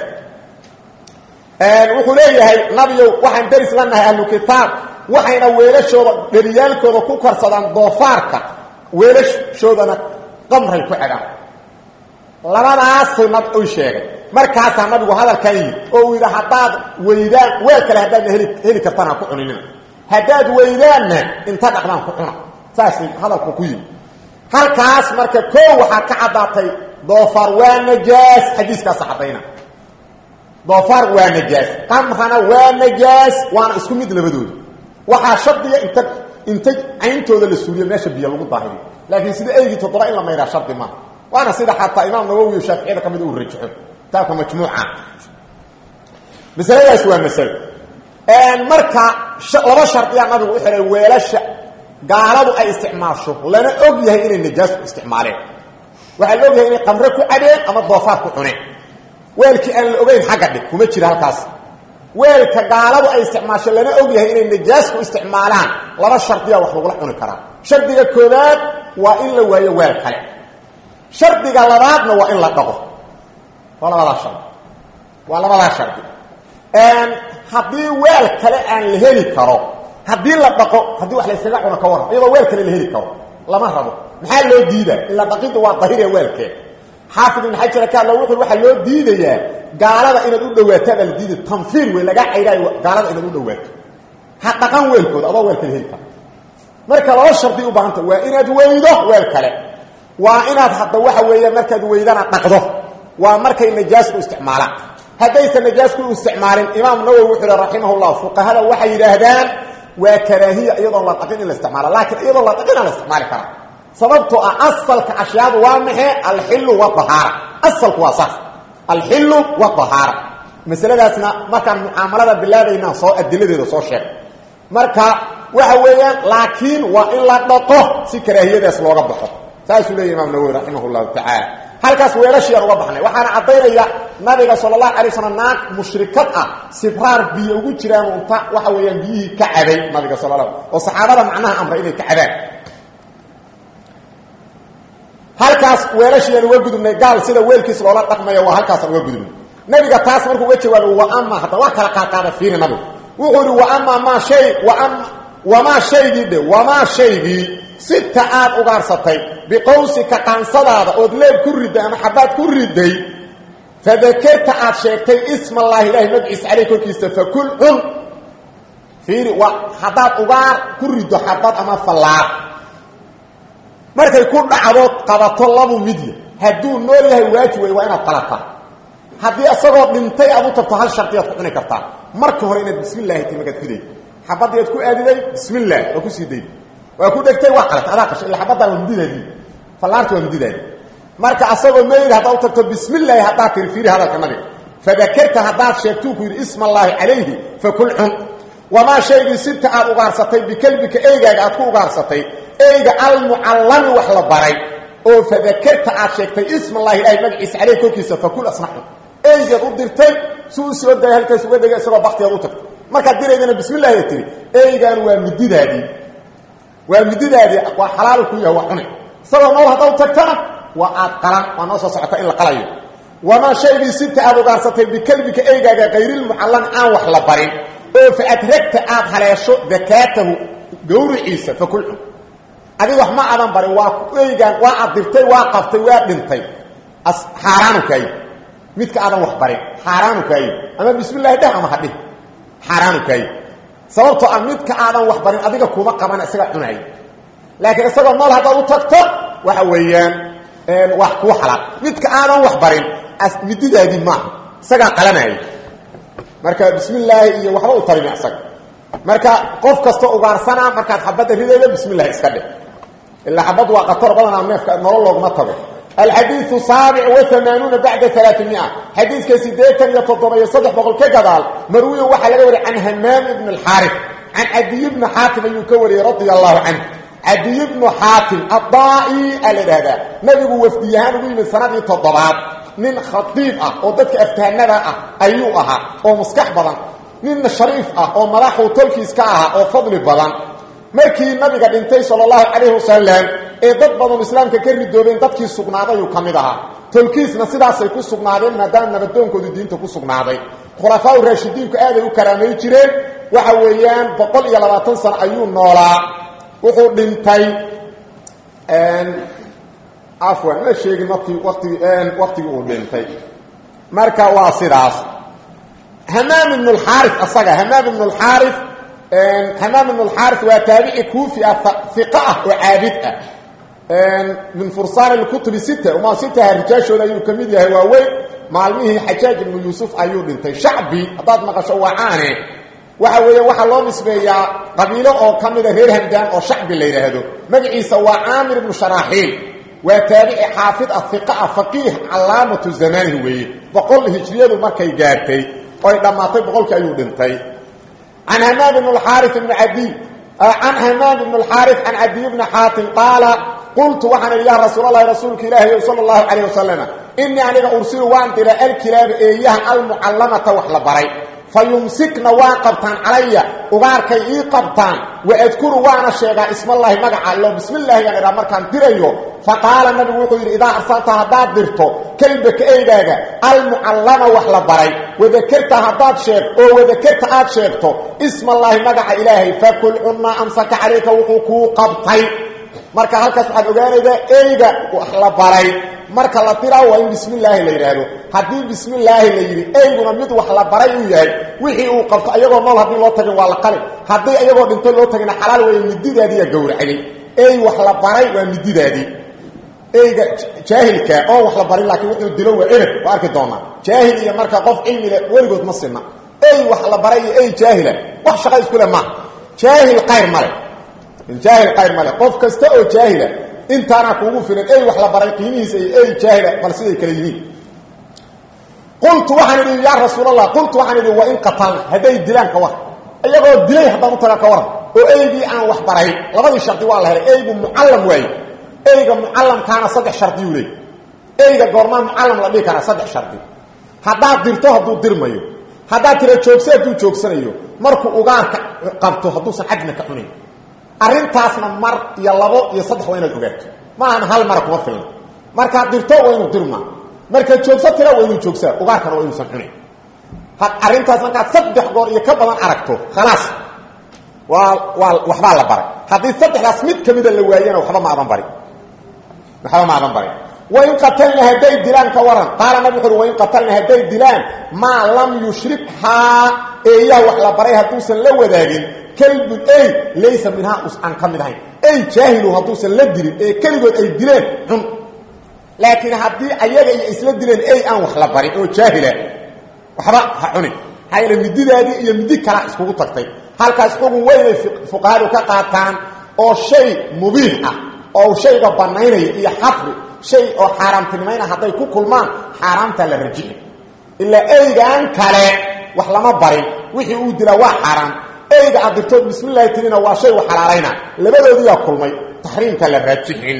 wuxuu leeyahay nabiyow waxaan deris la nahay ahlu kitaab waxayna weelashooda dheriyaalkooda ku karsadaan doofaarka weelashoodana qamray ku xidhaan labadaasay nab u sheegay markaasaa nabigu hadalkan yidhi oo uu yidhi haddaad weydaan weel kale haddaadna heli heli kartaan ha ku cuninina haddaad weydaanna inta dhaqdaan ku cuna saasay hadalku ku yimi halkaas marka koo waxaa ka caddaatay doofaar waa najaas xadiiskaasa caddayna doofaar waa najaas qamrana waa najaas waana isku mid labadooda waxaa shardiga inta inta cayntooda la suuliyo meesha biyo lagu daahiriyo laakiin sida eygii toddoba in la maydhaa shardi maaha waana sida xataa imaam nawowi iyo shaaficiyada ka mid uu rajaxo kitaabka majmuuca masaladaas waa masalo marka laba shardiyaa nabigu u xihay weelasha gaaladu ay isticmaasho lana og yahay inay najaas ku isticmaaleen waxaa la og yahay inay qamre ku cadeen ama doofaar ku cuneen weelkii aan la ogeyn xagga dhig kuma jira halkaas weelka gaaladu ay isticmaasho lana og yahay inay najaas ku isticmaalaan laba shardiyaa wax lagula cuni karaa shardiga koowaad waa in la waayo weel kale shardiga labaadna waa in la dhaqo waa labadaa shardi waa labadaa shardi haddii weel kale aan la heli karo haddii la dhaqo haddii wax la yskaga cuno ka waran iyadoo weel kale la heli karo lama rabo maxaa loo diidaa ila dhaqidda waa dahiree weelkee xaafid ibn xajar ka hadla wuxuu waxaa loo diidayaa gaalada inaad u dhawaataan baa la diidaya tanfiir wey lagaa caydhaayo gaalada inaad u dhawaato ha dhaqan weelkooda adoo weel kale heli karo marka laba shardi u baahanta waa inaad weydo weel kale waa inaad hadda waxa weeya markaad weydana dhaqdo waa markay najaas ku isticmaalaan haddaysan najaas ku isticmaalin imaam nawowi wuxuu hi raximahullah fuqahada waxay yidhaahdaan waa karaahiya iyadoon la dhaqin in la isticmaalo laakiin iyadoon la dhaqina la isticmaali karaa sababtoo ah asalka ashyaadu waa maxay alxilu wadahaara asalku waa saas alxilu wadahaara masaladaasna markaan mucaamalada bilaabaynaa soo adiladeeda soo sheeg marka waxa weeyaan laakiin waa in la dhaqo si karaahiyadaas looga baxo saasuu leeyahy imaam nawowi raximah llahu tacaala halkaas weelashiyaan uga baxnay waxaana caddaynaya nabiga sala allahu alay slam naag mushrikad ah sibraar biyo ugu jiraan unta waxa weeyaan biyihii ka cabay nabiga sal la oo saxaabada macnaha amray inay ka cabaan halkaas weelashiyaan uga gudubnay gaal sida weelkiis loola dhaqmayo waa halkaasaan uga gudubnay nabiga taas markuu uga jawaabay wa ama hadda waa kala qaadqaada fiiri nabigu wuxuu ihi wa ama maa shay waam wamaa shaygii dhe wamaa shaygii sita aad ugaarsatay biqawsika qaansadaada ood leeb ku riday ama xabaad ku riday fadakerta aad sheegtay isma allaahi ilaahay magciisa caleyh korkiisa fakul cun fiiri waa haddaad ugaar ku rido xabad ama fallaar markay ku dhacdood qabato labu midya hadduu nool yahay waajib wey waa inaad qalataa haddii isagoo dhintay aad u tagto hal shardiyaad ku cuni kartaa marka hore inaad bismi llahi ti markaad riday xabadii aad ku aadiday bismi llah waa kusii day waa ku dhegtay waa qalata adaa qashay illa xabaddaa waa mididaadii fallaarta waa mididaadi marka asagoo meyd haddaad u tagto bismi llaahi haddaad tiri fiiri hadalka nabiga fadakerta haddaad sheegtuu ku yidhi isma allaahi calayhi fakul cun wamaa shaygii sibta aad ugaarsatay bikelbika eygaaga aad ku ugaarsatay eyga almucallami wax la baray oo fadakerta aad sheegtay isma allahi ilaahay magaciisa caleyh korkiisa fakul asna cun eygaad u dirtay si u soo daya halkaas uga dhega isagoo baktigaad u tagtay markaad diraydana bismi llahi ad tiri eygaan waa mididaadii waa mididaadii waa xalaal ku yahay waa cune isagoo nool haddaad tagtana waa aad qalan waa noo soo socota in la qalayo wamaa shaygii sibta aad ugaarsatay bikelbika eygaaga kayrilmucallami aan wax la barin oo fa adragta aad haleesho dakaatahu gawriciisa fakul cun adig wax ma aadan barin waa eygaan waa aad dirtay waa qabtay waa dhintay xaaraanu kaayi midka aadan wax barin xaaraanu kaayi ama bismi llahi dheh ama hadhih xaaraanu kaayi sababtoo ah midka aadan wax barin adiga kuma qabana isaga cunaay laakiin isagoo nool haddaad u tagto waxa weeyaan wax kuu xalaal midka aadan wax barin mididaadii maaha isagaa qalanaya marka bismi llaahi iyo waxba u tarimi isaga marka qof kastoo ugaarsanaa markaad xabadda ridayda bismi llahi iska dheh ilaa xabad waa qatar badanaa neefka nolol looguma tago alxadiiu saabic waamaanuuna bacda alaaamia xadiidka sideetan iyo toddoba iyo saddex boqol ka gadaal marwiyo waxaa laga wariyay can hamaam ibn alxaarif can cadiy bni xaatim ayuu ka wariyey radia allahu canhu cadiy bnu xaatim adaa'i aa la idhahdaa nabigu wafdiyahaan ugu yimid sanadii toddobaad nin khatiib ah oo dadka aftahanada ah ayuu ahaa oo maskax badan nin shariif ah oo madaxuu tolkiis ka ahaa oo fadli badan markii nabiga dhintay sala allahu calayhi wasalam ee dad badan islaamka ka ridoobeen dadkii sugnaadayuu ka mid ahaa tolkiisna sidaasay ku sugnaadeen maadaama nabadoonkoodu diinta ku sugnaaday khulafaa u raashidiinku aaday u karaamay jireen waxa weeyaan boqol iyo labaatan sano ayuu noolaa wuxuu dhintay afwan ma sheegin wati watigi waktigii uu dhintay marka waa sidaas hamaam ibn اlxaari asaga hamaam ibn اlxaari hamaam ibn اlxaari waa taabici kuufi ah iqa ah oo caabid ah min fursaan اkutubi sit ma sitaha rijaashooda ayuu ka mid yahay waa weyn maalmihii xajaaj ibnu yuusuf ayuu dhintay shacbi haddaad maqasho wacaane waxa weeya waxaa loo nisbeeyaa qabiilo oo ka mida reer hamdaan oo shacbi la yidhaahdo magaciisa waa caamir ibnu sharaaxiil waa taabici xaafid ah iqa ah faqiih calaamatu zamaanihi weeye boqol hijriyadu markay gaartay oy dhammaatay boqolkii ayuu dhintay can hamaam ibn اxaari ibn adiy can hamaam ibn اlxaari can cadiy bni xaatim qaala qultu waxaan idhi ya rasuul allahi rasuulka ilaahi sala اllahu calayh wasalam inii aniga ursilu waan dira alkilaaba eeyaha almucallamata wax la baray fa yumsikna waa qabtaan calaya ugaarkay ii qabtaan waadkuru waana sheegaa ismallaahi magaca allo bismillaahigaan idhaa markaan dirayo faqaala nabigu wuxuu yidhi idaa arsalta haddaad dirto kelbaka eydaaga almucallama wax la baray wadakerta haddaad sheeg oo wadakerta aad sheegto ismallaahi magaca ilaahay fakul cunmaa amsaka calayka wuxuu kuu qabtay marka halkaas waxaad ogaanaydaa eyga wax la baray marka la diraa waa in bismi illaahi la yidhaahdo haddii bismi illaahi la yidhi eyguna mid wax la baray uu yahay wixii uu qabto ayagoo nool haddii loo tagin waa la qali haddii ayagoo dhinto loo tagina xalaal weeye mididaadiiyaa gowracday ey wax la baray waa mididaadii eyga jaahilka oo wax la barin laakiin wuxuu dilo waa eber waa arki doonaa jaahil iyo marka qof cilmi leh weligood ma sinna ey wax la baray iyo ey jaahila wax shaqa isku leh maaha jaahil qayr male jaahil qayr male qof kasta oo jaahila intaana kuugu filan ey wax la baray qiimihiisa iyo ey jaahila bal siday kale yihiin qultu waxaan idhi yaa rasuul allah qultu waxaan idhi wa in qatalna hadday dilaan ka war iyagoo dilay haddaan u taga ka waran oo eygii aan wax baray labadii shardi waa la helay eygu mucallam waaye eyga mucallamkaana saddex shardiyuu leey eyga goormaa mucallam la dhihi karaa saddex shardi haddaad dirto hadduu dirmayo haddaad tira joogsa hadduu joogsanayo markuu ugaarka qabto hadduusan cadna ka cunayn arrintaasna mar iyo labo iyo saddex waa inaad ogaato ma ahan hal mara kuma filna markaad dirto waa inuu dirmaa markaad joogso tira waa inuu joogsaa ugaarkana waa inuusan cunayn arrintaas markaad saddex goor iyo ka badan aragto khalaas waa waa waxbaa la baray haddii saddexdaas mid ka mida la waayana waxba ma adan bari waxba ma adan bari wain qatalna hadday dilaan ka waran qaala nabi wuxu uri wain qatalna hadday dilaan maa lam yushribhaa eeyaha wax la baray hadduusan la wadaagin kalbun ey laysa minhaa aan ka mid ahayn ey jaahilu hadduusan la dilin ee keligood ay dileen cun laakiin haddii ayaga iyo isla dileen ey aan wax la barin oo jaahila waxba ha cunin maxaa yeele mididaadii iyo midi kalaa iskugu tagtay halkaas xugun weynay fuqahadu ka qaataan oo shay mubiix ah oo shayga bannaynaya iyo xafri shay oo xaaraamtinimayna hadday ku kulmaan xaaraamtaa la rajixi ilaa eygaan kale wax lama barin wixii uu dilaa waa xaaraam eyga aad dirtood bismillahi tirina waa shay u xalaalayna labadoodiyaa kulmay taxriimka la raajixin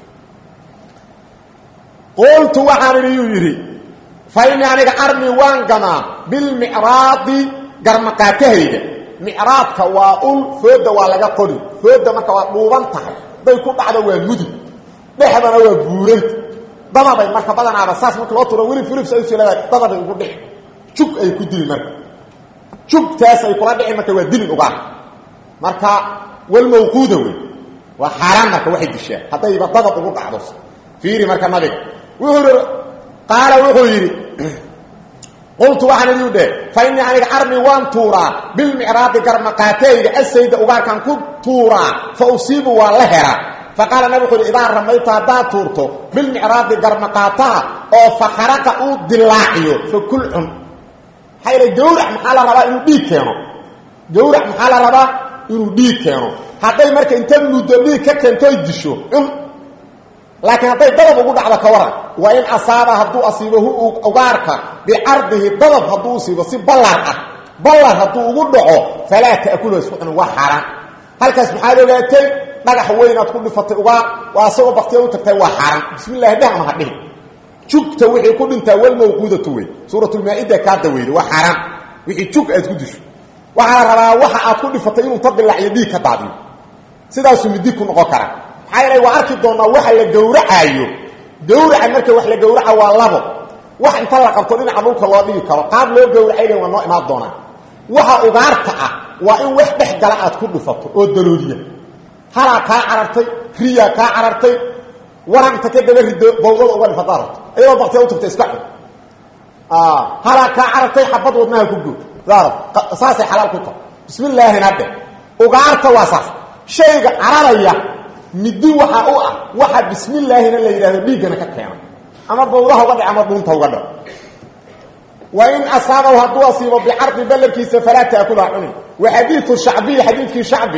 qultu waxaan idhi yuu yidhi fa innii aniga armi waan gamaa bilmicraadi garmaqaatahayga micraadka waa ul fooda waa laga qori fooda marka waa dhuuban tahay day ku dhacdo waa mudug dhexdana waa buuranta dadabay marka badanaaba saas marka loo turo weli fulibs ay silada dadabay ugu dhici jug ay ku dili marka jugtaas ay kula dhici marka waa dilin ugaar marka walmawquuda wey waa xaaraan marka waxay dishaa haddayba dadab ugu dhacdo fiiri marka nabiga wuxuu yidhi qaala wuxuu yidhi qultu waxaan idhi dheh fa innii aniga armi waan tuuraa bilmicraadi garmaqaateyga asayda ugaarkaan ku tuuraa fa usiibu waa la helaa fa qaala nabig wuxuu yidhi idaa ramayta haddaad tuurto bilmicraadi garmaqaataha oo fa kharaqa uu dilaaciyo fa kul cun maxaa yidha gawrac maxaa la rabaa inuu dhiig keeno gawrac maxaa la rabaa inuu dhiig keeno hadday marka inta muddo dhiig ka keentooy disho cun laakiin hadday dadab ugu dhacdo ka waran waa in asaaba hadduu asiibo hu ugaarka bicardihi dadab hadduu usiibo si ballar ah ballar hadduu ugu dhaco falaa ta'kulu isku cunin waa xaaraan halkaas maxaad ogaatay dhagax weynaad ku dhifatay ugaar waa asagoo baktiya u tagtay waa xaaraan bismi llahi dheh ama ha dhihi jugta wixii ku dhintaa walmawquudatu wey suuratulmaa-ida kaa daweyda waa xaaraan wixii jug aad ku disho waxaa la rabaa waxa aad ku dhifatay inuu tabilaaciyo dhiig ka daadiyo sidaasuu midi ku noqon kara maxaa yeelay waa arki doonaa waxa la gowracaayo gawraca marka wax la gowraca waa labo wax inta la qabto dhinaca dhulka loo dhigi karo qaab loo gowracayna waa noo imaan doonaa waxa ugaarta ah waa in wax dhex gala aad ku dhifato oo dalooliya halaa kaa carartay riyaa kaa carartay waranta ka daba rido bawdada uga dhifataad rabto iyadoo baktiya u tagta iska cun halaa kaa carartay xabad wadnaha ku goo saasay xalaal ku tahay bismillaahina dhe ugaarta waa saas shayga cararaya midi waxaa u ah waxa bismillaahina la yidhahdo dhiiggana ka keena ama bawdaha uga dhe ama dhuunta uga dhe wa in asaabahu hadduu asiibo bicardi ballankiisa falaa taakulaha cunin wa xadiiu shacbiy xadiidkii shacbi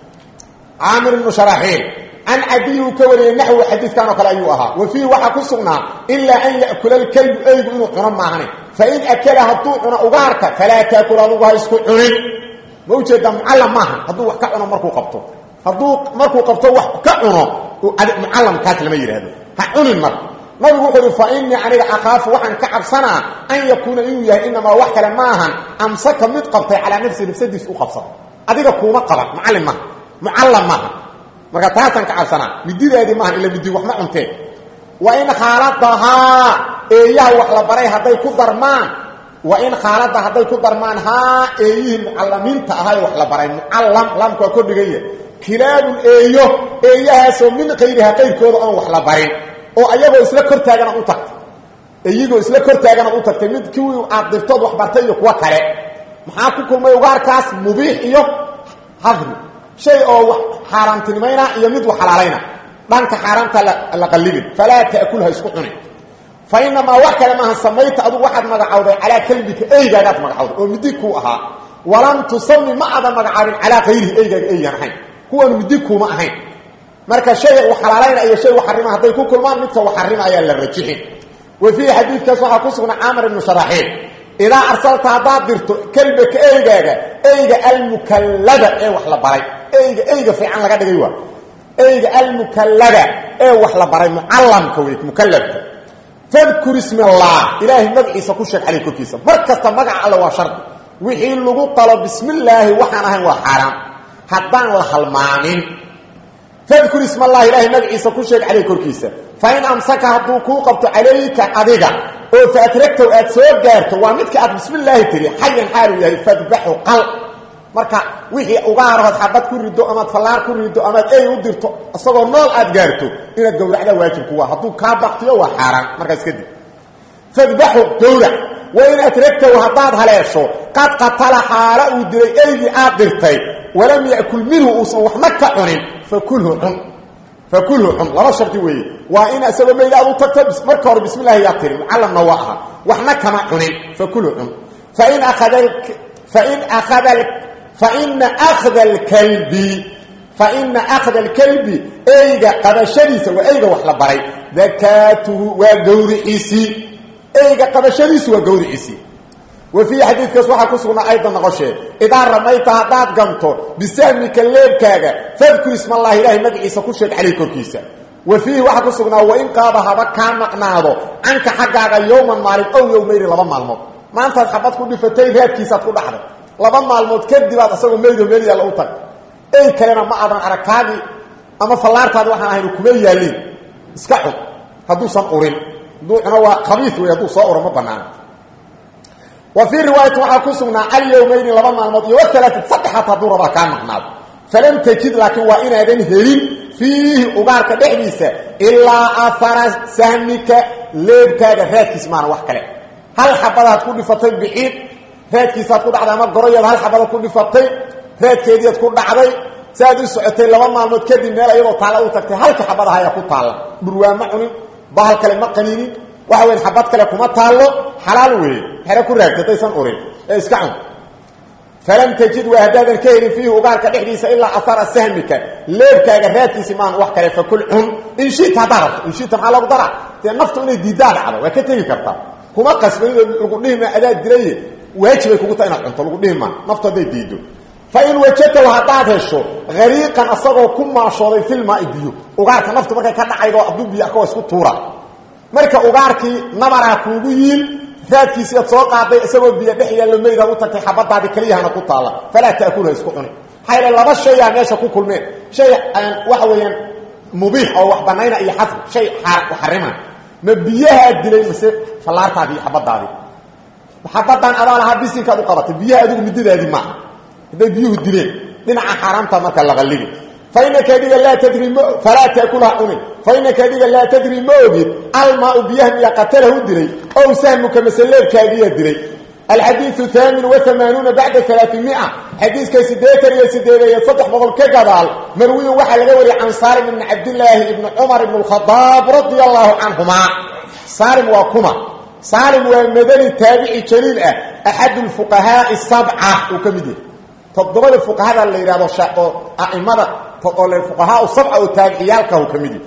caamir ibnu sharaxiil can cadiy uu ka wariyey naxwi xadiidkan oo kale ayuu ahaa wa fiihi waxaa ku sugnaa ilaa an ya'kula alkalbu eygu inuu cuno maahane fain akala hadduu cuno ugaarka falaa taakul adugu ha isku cunin ma ujeedaa mucallam maaha hadduu wax ka cuno markuu qabto hadduu markuu qabto wax ka cuno mucallamkaas lama yidhaahdo ha cunin marka nabigu wuxuu uhi fa inii aniga akhaafu waxaan ka cabsanaa an yakuuna inuu yahay inamaa wax kale ma ahan amsaka mid qabtay calaa nafsi nafsadiis u qabsada adiga kuuma qaban mucallim maaha mucallam maaha marka taasaan ka cabsanaa mididaadii maahan ila midi waxma cuntee wa in khaaladahaa eeyaha wax la baray hadday ku darmaan wa in khaalada hadday ku darmaan haa eeyihii mucallamiinta ahay wax la baray mucallam laamku waa kordhigaya kilaabun eeyo eeyahaasoo min kayriha qayrkooda oon wax la barin oo ayagoo isla kor taagana u tagtay iyagoo isla kor taagana u tagtay mid kuwii aad dirtood wax bartay iyo kuwo kale maxaa ku kulmay ugaarkaas mubiix iyo hadri shay oo wax xaaraamtinimayna iyo mid wax xalaalayna dhanka xaaraamta la qallibin falaa ta'kulha isku cunin fa inamaa wax kale maaha samayta adugu waxaad magacawday calaa kalbika eygaagaad magacawday oo midi kuu ahaa walam tusami ma aadan magacaabin calaa kayrihi eygaaga eygaan ahayn kuwaanu midi kuuma ahayn marka shay u xalaalayna iyo shay u xarima hadday ku kulmaan midka u xarima ayaa la rajixin wa fiihi xadiidkaas waxaa ku sugnay caamir ibnu sharaxiil idaa arsalta haddaad dirto kelbaka eygaaga eyga almukallada ee wax la baray eyga eyga fiican laga dhigay waa eyga almukallada ee wax la baray mucallamka wey mukallabka fadkur ismi allah ilaahay magaciisa ku sheeg caley korkiisa mar kasta magaca alle waa shardi wixii lagu qalo bismillaahi waxaan ahayn waa xaaraam haddaan la halmaamin fadkur ism allah ilaahay magaciisa ku sheeg caleyh korkiisa fa in amsaka hadduu kuu qabto calayka adiga oo faatragtow aad soo gaarto waa midka aad bismillaahi tiri xayan xaalu yahay fadbaxu qal marka wixii ugaarahood xabad ku rido amaad fallaar ku rido amaad ey u dirto isagoo nool aad gaarto inaad gowracdaa waajibku waa hadduu kaa baktiyo waa xaaraan markaas kadib fadbaxu gowrac wa in atragtow haddaad haleesho qad qatala xaala uu dilay eygii aad dirtay walam yakul minhu uusan waxna ka cunin fakulhu cun fakulhu cun laba shardi weeye waa in isagoo mayl aad u tagto marka hore bismi llahi yaa tiri mucallamna waa aha waxna kama cunin fakulhu cun fain aada fain aada faina akhda alkalbi faina akhda alkalbi eyga qabashadiisa waa eyga wax la baray dakaatuhu waa gawriciisii eyga qabashadiisu waa gawriciisii wa fiihi xadiidkaas waxaa ku sugnaa aydan noqoshee idaa ramayta haddaad ganto bisahmika leebkaaga fadkur ismallahi ilaahay magaciisa ku sheeg caleyh korkiisa wa fiihi waxaa ku sugnaa wain qaaba haba kaa maqnaado canka xaggaaga yowman maalin ow yowmayri laba maalmood maantaad xabad ku dhifatay raadkiisaad ku dhaxday laba maalmood kadibaad asagoo meydo meel yaalla u tag ey kalena ma aadan aragkaagii ama fallaartaadi waxaan ahayn kuma yaaliin iska cun hadduusan urin hadduu cuno waa khabiis wey hadduu soo uro ma banaana wa fii riwaayati waxaa ku sugnaa alyowmayni laba maalmood iyo waalaati saddexaad hadduu rabaa kaa maqnaado falam tajid laakiin waa inaadan helin fiihi ugaarka dhexdiisa ilaa ahara sahmika leebkaaga raadkiis maana wax kale hal xabadaad ku dhifatay biciid raadkiisaad ku dhacday ama goroyaad hal xabadaad ku dhifatay raadkeediiad ku dhacday saaad u socotay laba maalmood kadib meel iyadoo taalla u tagtay halka xabadaha ayaa ku taalla dhurwaa ma cunin bahal kale ma qaniinin waxa weyn xabad kale kuma taallo xalaal weeye xere ku raagtay haddaysan urin ee iska cun falam tajid waa haddaadan ka helin fiihi ugaarka dhexdiisa ilaa ahara sahmika leebkaaga raadkiisi maan wax kale fakul cun inshita haddaa rabto inshita maxaa lagu daraa dee naftu inay diiddaa dhacdo waa ka tegi kartaa kuma qasbanidoo lagu dhihima adaa dilaye waajibay kugu taha inaad cunto lagu dhihima naftu hadday diiddo fa in wajadtahu haddaad hesho hariiqan asagoo ku maashooday filmaai biyo ugaarka naftu markay ka dhacaydo hadduu biyo arka waa isku tuura marka ugaarkii nabaraa kuugu yiil raadkiisii ad soo qaaday isagoo biyo dhex yaallo maydaad u tagtay xabadaadii keliyahana ku taalla falaa ta'kulha isku cuni maxaa yaele laba shayaa meesha ku kulmeen shay waxa weeyaan mubiix oo wax banayna iyo xasri shay xarima ma biyahaa dilay mase fallaartaadii iyo xabadaadii xabadan adaa lahaa bisinkaad u qabatay biyaha adigu midadaadii maaha hadday biyuhu dileen dhinaca xaaraamta marka la qallibi fainaka adiga laa tadri m falaa taakulha cunin fainaka adiga laa tadri ma ogid almaau biyaha miya qatalahu dilay ow sahmuka masaleebkaagiyaa dilay alxadiiu haamin waamaanuuna bacda alaaimia xadiiska sideetan iyo sideedeeyo saddex boqol ka gadaal marwiyin waxaa laga wariyay can saalim ibni cabdilaahi ibni cumar ibn khadaab radia allahu canhuma saalim waa kuma saalim waa madani taabici jaliil ah axadu lfuqahaai sabca uu ka mid yahay toddobada fuqahada la yidhahdo oo aimada fuqahaa sabca oo taabiciyaalkahu ka mid yahy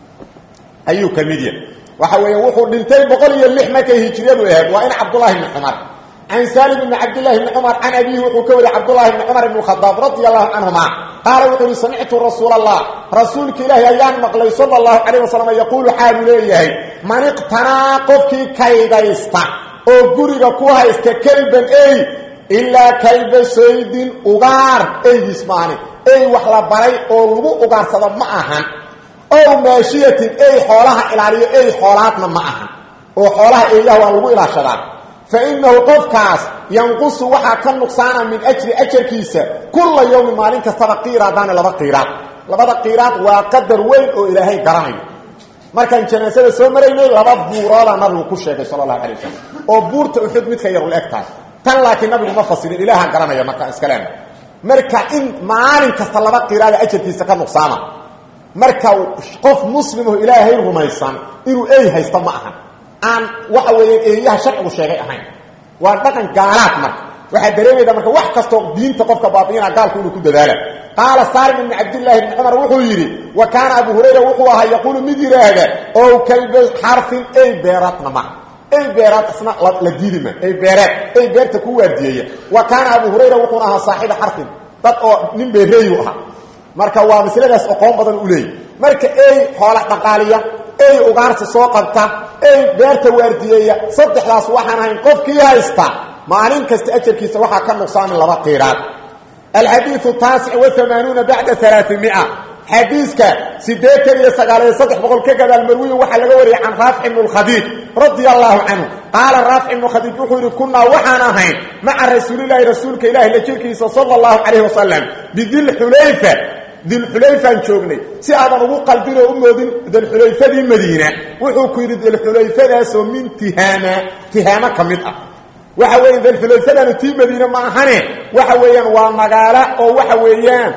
ayuu ka mid yahay waxa weeya wuxuu dhintay boqol iyo lix markay hijriyadu ahayd waa in cabdullahi bni cumar can salim bni cabdillahi bni cumar can abihi wuxuu ka wariyay cabdullahi bni cumar ibn khadaab radia allahu canhuma qaala wuxuu yihi samictu rasuul allah rasuulka ilaahi ayaan maqlay sala allahu calayh wasalam yaquulu xaalu leeyahay man iqtanaa qofkii kaydaysta oo guriga ku haysta kelban ey ilaa kalba saydin ugaar eygiis maani ey wax la baray oo lagu ugaarsado ma ahan ow maashiyatin ey xoolaha ilaaliyo ey xoolaadna ma ahan oo xoolaha eeyaha waa lagu ilaashadaa fa innahu qofkaas yanqusu waxaa ka nuqsaana min ajri ajarkiisa kulla yowmin maalin kastaba qiiraadaani laba qiiraad labada qiiraad waa qadar weyn oo ilaahay garanayo markaan janaasada soo maraynay laba buuroodaa nabigu ku sheegay sala allahu calay wasalam oo buurta uxud midka yarul eg tahay tan laakiin nabigu ma fasirin ilaahaan garanaya markaa iskaleena marka in maalin kasta laba qiraada ajarkiisa ka nuqsaama marka qof muslimoo ilaahay rumaysan inuu ey haysta ma ahan aan waxa weeyaan eeyaha sharcigu sheegay ahayn waa dhaqan gaalaad marka waxaa dareemayda marka wax kastoo diinta qofka baabi'ina gaalku inuu ku dadaala qaala saalim ibni cabdillaahi ibni cumar wuxuu yidhi wa kaana abu hurayra wuxuu ahaa yaquulu mid yidhaahda ow kalba xarfin ey beeradna ma ey beeraad isna la diidi ma ey beereed ey beerta ku waardiyeeya wa kaana abu hurayra wuxuuna ahaa saaxiiba xarfin dad oo nin beereeyu ahaa marka waa masladaas oqoon badan u leeyay marka ey xoola dhaqaaliya ey ugaarsi soo qabta ey beerta waardiyeeya saddexdaas waxaan ahayn qofkii haysta maalin kasta ajarkiisa waxaa ka nuqsaamin laba qiiraad alxadiiu taasic waamaanuuna bacda alaaimia xadiiska sideetan iyo sagaaliyo saddex boqol ka gadaal marwiyin waxaa laga wariyay can raafic ibnu lkhadiij radia allahu canhu qaala raafic ibnu khadiij wuxuu yidhi kunaa waxaan ahayn maca rasuulilaahi rasuulka ilahi la jirkiisa sala allahu calayh wasalam bidilxulayfa dilxulayfaan joognay si aadan ugu qaldin oo u moodin dilxulayfadii madiina wuxuu ku yidhi dilxulayfadaasoo min tihaama tihaamo ka mid ah waxa weeyaan dilxulayfadaanu tii madiine ma ahane waxa weeyaan waa magaalo oo waxa weeyaan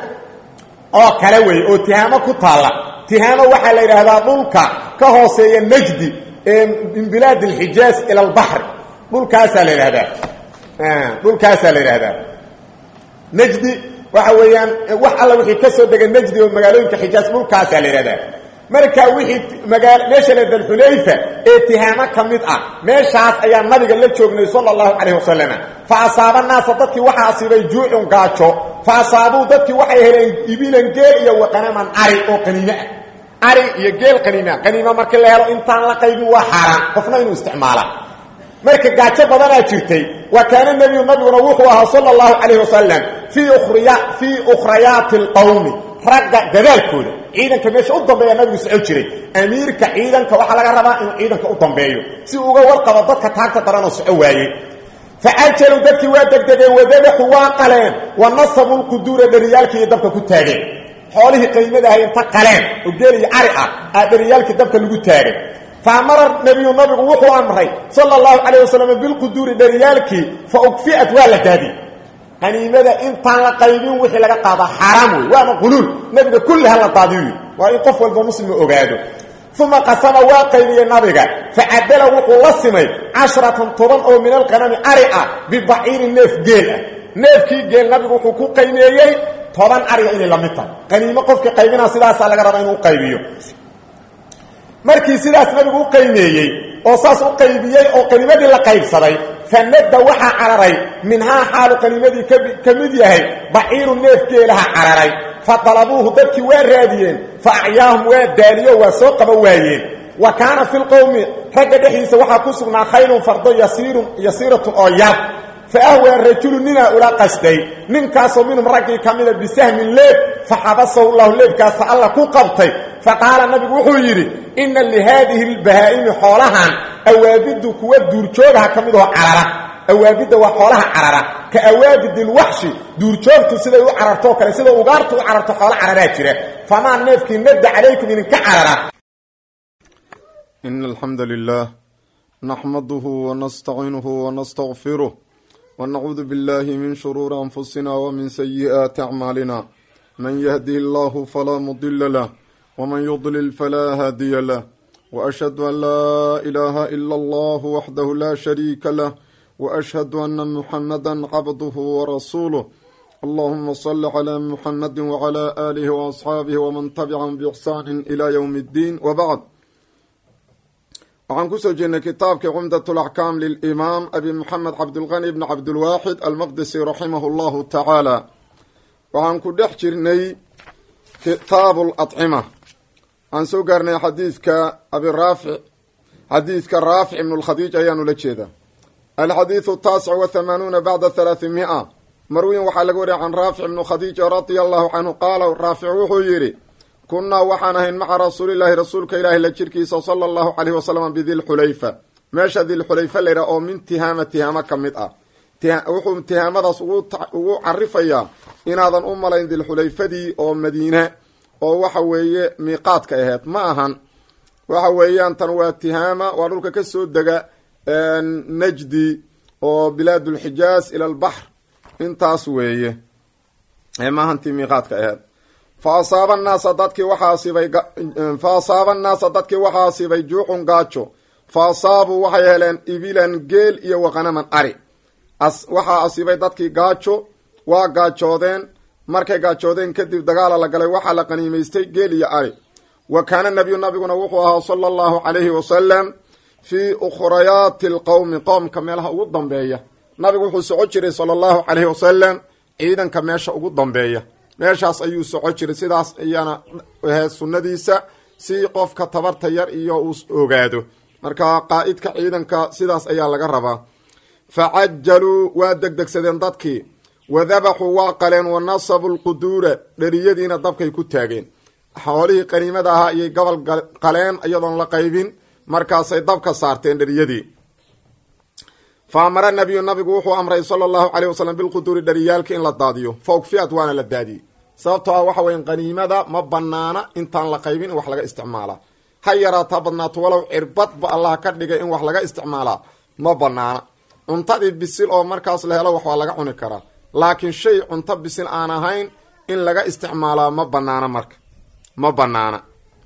oo kale wey oo tihaamo ku taalla tihaamo waxaa la yidhaahdaa dhulka ka hooseeya najdi min bilaad alxijaaz ila albaxri dhulkaasaa la yidhahdaa dhulkaasaa la yidhahdaa najdi waxa weeyaan wax alla wixii ka soo dega najdi oo magaalooyinka xijaaz dhulkaasaa la yidhahdaa marka wixii magaa meesha le dalxulayfa ee tihaamo ka mid ah meeshaas ayaa nabiga la joognay sala allahu calayh wasalam fa asaaba naasa dadkii waxaa asiibay juucun gaajo fa asaabuu dadkii waxay heleen ibilan geel iyo waqanaman ari oo qaniime ah ari iyo geel qaniima qaniimo markii la helo intaan la qaybin waa xaaraan qofna inuu isticmaala marka gaajo badanaa jirtay wa kaana nebiyu nabiguna wuxuu ahaa sala allahu calayh wasalam fii ukriya fii ukhrayaati alqowmi ragga dadaalkooda ciidanka meesha u dambeeya nabigu soco jiray amiirka ciidanka waxaa laga rabaa inuu ciidanka u dambeeyo si uga warqabo dadka taagta daranoo soco waayey facajaluu dadkii waa degdegeen wadabaxu waa qaleen wa nasabuu lquduura dhariyaalkii dabka ku taageen xoolihii qaymadahay inta qaleen oo geeliyo cari ah aa dhariyaalkii dabka lagu taagay faamara nebiyu nabigu wuxuu amray sala allahu calayh wasalam bilquduuri dhariyaalkii fa ugfi'at waa la daadiyey qaniimada intaan la qaybin wixii laga qaadaa xaaraam wey waana quluul nabiga kulli ha la daadiyo waa in qof walba muslima ogaado uma qasama waa qaybiyey nabiga facadala wuxuu la simay cashratan toban oo min alqanami ari ah bibaciirin neef geel ah neefkii geel nabigu wuxuu ku qaymeeyey toban ariga inay la mid tahay qaniimo qofkii qaybinaa sidaasaa laga rabaa inuu qaybiyo markii sidaas nabigu u qaymeeyey oo saas u qaybiyey oo qaniimadii la qaybsaday fanada waxaa cararay minhaa xaalu qaniimadii ka mid yahay baciiru neef geelaha cararay fa dalabuuhu dadkii waa raadiyeen fa acyaahum waa daaliyo waa soo qaba waayeen wa kaana fi lqowmi ragga dhexdiisa waxaa ku sugnaa khaylun fardo yasiirun yasiiratun oo yar fa ahwaa rajulu ninaa ula qasday ninkaasoo minhum raggii ka mida bisahmin leeb faxabasahu llahu leebkaasa alla ku qabtay faqaala nabigu wuxuu yidhi inna lihaadihi lbahaa'imi xoolahan awaabidu kuwa duurjoogaha ka midoo carara awaabidda waa xoolaha carara ka awaabidi lwaxshi duurjoogtu siday u carartoo kale sida ugaartu u cararto xoolo cararaa jira famaa neefkii nadda calaykum idinka carara إن الحمد لله نحمده ونستعينه ونستغفره ونعوذ بالله من شرور أنفسنا ومن سيئات أعمالنا من يهده الله فلا مضل له ومن يضلل فلا هادي له وأشهد أن لا إله إلا الله وحده لا شريك له وأشهد أن محمدا عبده ورسوله اللهم صل على محمد وعلى آله وأصحابه ومن تبعهم بإحسان إلى يوم الدين وبعد waxaan kusoo jeednay kitaabkii cumdat laxkaam lilimaam abi moxamed cabdulqani bni cabdilwaaxid almaqdisi raximah llahu tacaala waxaan ku dhex jirnay kitaabu ladcima waxaan soo gaarnay xadiidka abi raafic xadiidka raafic ibn lkhadiij ayaanu la jeedaa alxadiidu taasic wa hamaanuuna bacda halaahimia marwiin waxaa laga wariya can raafic ibnu khadiija radia allahu canhu qaala raafic wuxuu yidhi kunnaa waxaan ahayn maca rasuulilaahi rasuulka ilaahi la jirkiisa sala allahu caleyhi wasalam bidilxulayfa meesha dilxulayfa layidhaha oo min tihaama tihaamo ka mid ah wuxuu tihaamadaas ugu carifayaa inaadan u malayn dilxulayfadii oo madiine oo waxa weeye miiqaadka aheyd ma ahan waxa weeyaan tan waa tihaama waa dhulka ka soo dega najdi oo bilaadulxijaaz ila albaxr intaas weeye maahantii miiqaadka aheyd fa asaaba annaasa dadkii waxaa asibay fa asaaba annaasa dadkii waxaa asibay juuxun gaajo fa asaabuu waxay heleen ibilan geel iyo waqanaman ari waxaa asibay dadkii gaajo waa gaajoodeen markay gaajoodeen kadib dagaala la galay waxaa la qaniimaystay geel iyo ari wa kaana nabiyu nabiguna wuxuu ahaa sala allahu calayhi wasalam fii ukhrayaati alqowmi qoomka meelaha ugu dambeeya nabigu wuxuu soco jiray sala allahu calayhi wasalam ciidanka meesha ugu dambeeya meeshaas ayuu soco jiray sidaas ayaana ahayd sunnadiisa si qofka tabarta yar iyo uu ogaado marka qaa'idka ciidanka sidaas ayaa laga rabaa facajaluu waa degdegsadeen dadkii wadabaxuu waa qaleen wa nasabu lquduura dheriyadiina dabkay ku taageen xoolihii qaniimada ahaa ayay gobol qaleen iyadoon la qaybin markaasay dabka saarteen dheriyadii fa amara nabiyu nabigu wuxuu amray sala allahu caleyh wasalam bilquduuri dheriyaalka in la daadiyo fa ugfiyat waana la daadiyey sababtoo ah waxa weya qaniimada ma banaana intaan la qaybin in wax laga isticmaalaa ha yaraataa badnaato walow cirbadba allah ka dhigay in wax laga isticmaalaa ma banaana cuntadii bisil oo markaas la helo wax waa laga cuni karaa laakiin shay cunto bisil aan ahayn in laga isticmaalaa ma banaana marka ma banaana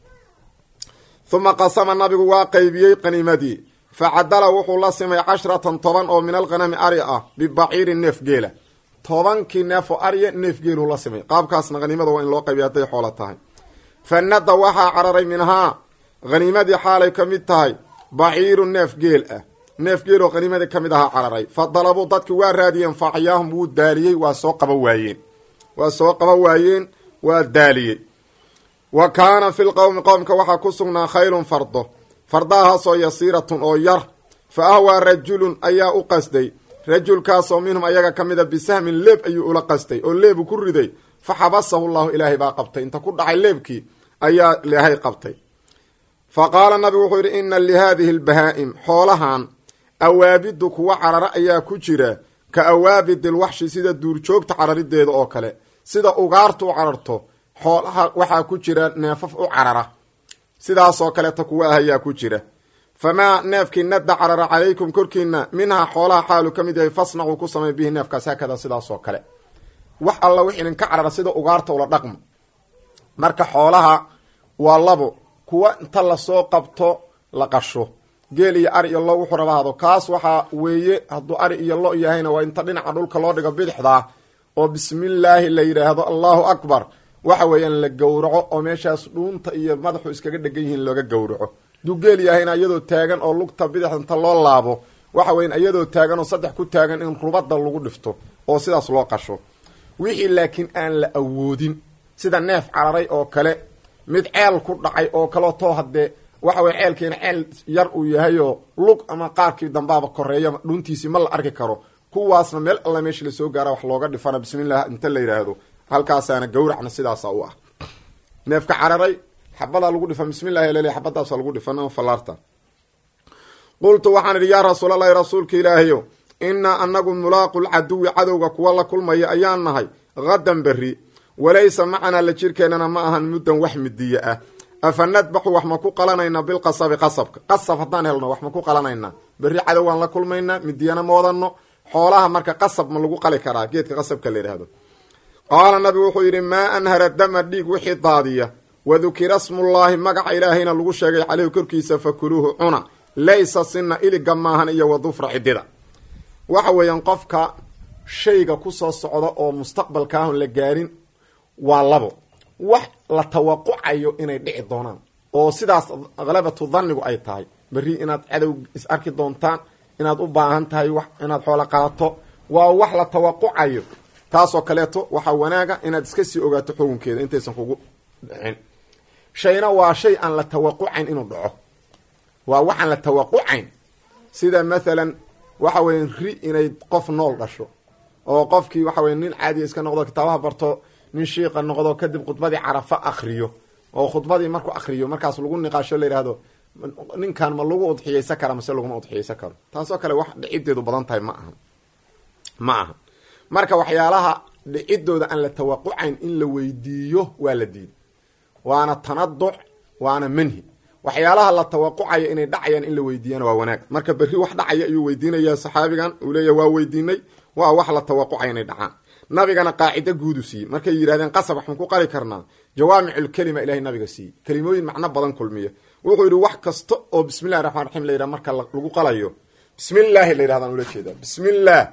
uma qasama nabigu waa qaybiyey qaniimadii facadala wuxuu la simay cashratan toban oo min alqanami ari ah bibaciirin neef geela tobankii neefoo arya neef geeluu la simay qaabkaasna haniimada waa in loo qaybiya hadday xoolo tahay fanada waxaa cararay minhaa haniimadii xaalay ka mid tahay baciiru neef geel ah neef geeloo haniimadii ka mid ahaa cararay fa dalabuu dadki waa raadiyeen faacyaahum wuu daaliyey waa soo qaba waayeen waa soo qaba waayeen waa daaliyey wa kaana fi lqowmi qowmka waxaa ku sugnaa khaylun fardo fardahaasoo yasiiratun oo yar fa ahwaa rajulun ayaa u qasday rajulkaasoo minhum ayaga ka mida bisahmin leeb ayuu ula qastay oo leebu ku riday fa xabasahu llahu ilaahay baa qabtay inta ku dhacay leebkii ayaa ilaahay qabtay fa qaala nabigu wuxuu yidhi ina lihaadihi lbahaa'im xoolahan awaabidu kuwa carara ayaa ku jira ka awaabid ilwaxshi sida duurjoogta cararideeda oo kale sida ugaartu u cararto xoolaha waxaa ku jira neefaf u carara sidaasoo kaleeta kuwa ah ayaa ku jira famaa neefkii nadda carara calaykum korkiina minhaa xoolaha xaalu ka mid yahay fasnacuu ku samay bihi neefkaas haakada sidaasoo kale wax alla wix idinka carara sida ugaarta ula dhaqmo marka xoolaha waa labo kuwa inta lasoo qabto la qasho geel iyo ari iyo lo wuxuu raba hado kaas waxaa weeye hadduu ari iyo lo yahayna waa inta dhinaca dhulka loo dhigo bidixdaa oo bismillaahi la yidhaahdo allahu akbar waxa weeyaan la gowraco oo meeshaas dhuunta iyo madaxu iskaga dhegan yihiin looga gowraco duu geel yahayna iyadoo taagan oo lugta bidixda inta loo laabo waxa weyan iyadoo taagan oo saddex ku taagan in rubada lagu dhifto oo sidaas loo qasho wixii laakiin aan la awoodin sida neef cararay oo kale mid ceel ku dhacay oo kaleotoo haddee waxa weye ceelkiina ceel yar uu yahayoo lug ama qaarkii dambaaba koreeya dhuntiisii ma la arki karo kuwaasna meel alla meeshii lasoo gaara wax looga dhifana bismillah inta la yidhaahdo halkaasaana gawracna sidaasa u ah neefka cararay xabadaa lagu dhifan bismillahi lel xabadaasa lagu dhifan ama fallaarta qultu waxaan idhi yaa rasuulalahi rasuulka ilaahayo innaa anagu mulaaqu lcaduwi cadowga kuwa la kulmaya ayaan nahay hadan berri walaysa macanaa la jirkeennana ma ahan muddan wax midiye ah afa nadbaxu wax ma ku qalanaynaa bilqasabi qasabka qasab haddaan helno wax ma ku qalanaynaa berri cadowgaan la kulmaynaa midiyana ma wadanno xoolaha marka qasab ma lagu qali karaa geedka qasabka la yidhaahdo qaala nabigu wuxuu yidhi maa anhara dama dhiig wixii daadiya wadukira smullaahi magaca ilaahayna lagu sheegay caleyhi korkiisa fakuluuhu cuna laysa sina iliga maahan iyo wadufra cidida waxa weeyaan qofka shayga kusoo socda oo mustaqbalka ahon la gaarin waa labo wax la tawaqucayo inay dhici doonaan oo sidaas khalabatu dhannigu ay tahay berri inaad cadow is arki doontaan inaad u baahan tahay wax inaad xoolo qaato waa wax la tawaqucayo taasoo kaleeto waxaa wanaaga inaad iska sii ogaato xukunkeeda intaysan kugu dhicin shayna waa shay aan la tawaqucayn inuu dhaco waa waxaan la tawaqucayn sida mathalan waxa weya ri inay qof nool dhasho oo qofkii waxa weye nin caadiya iska noqdo kitaabaha barto nin shiiqa noqdo kadib khudbadii carafa akriyo oo khudbadii markuu akriyo markaas lagu niqaasho la yidhahdo ninkan ma lagu udxiyeysan kara mase laguma udxiyeysan karo taasoo kale wax dhicideedu badan tahay ma aha ma aha marka waxyaalaha dhicidooda aan la tawaqucayn in la weydiiyo waa la diiday waana tanaduc waana manhi waxyaalaha la tawaqucayo inay dhacayaan in la weydiiyana waa wanaag marka berri wax dhacaya ayuu weydiinaya saxaabigan uu leeya waa weydiinay waa wax la tawaqucaya inay dhacaan nabigana qaacida guudu siiyey markay yidhahdeen qasab waxaan ku qali karnaa jawaamiculkelima ilahay nabiga siiyey kelimooyin macno badan kulmiya wuxuu yidhi wax kasta oo bismillahi raxmaan raxiim la yidhaha marka lagu qalayo bismillaahi la yidhahdaan ula jeedaa bismillaah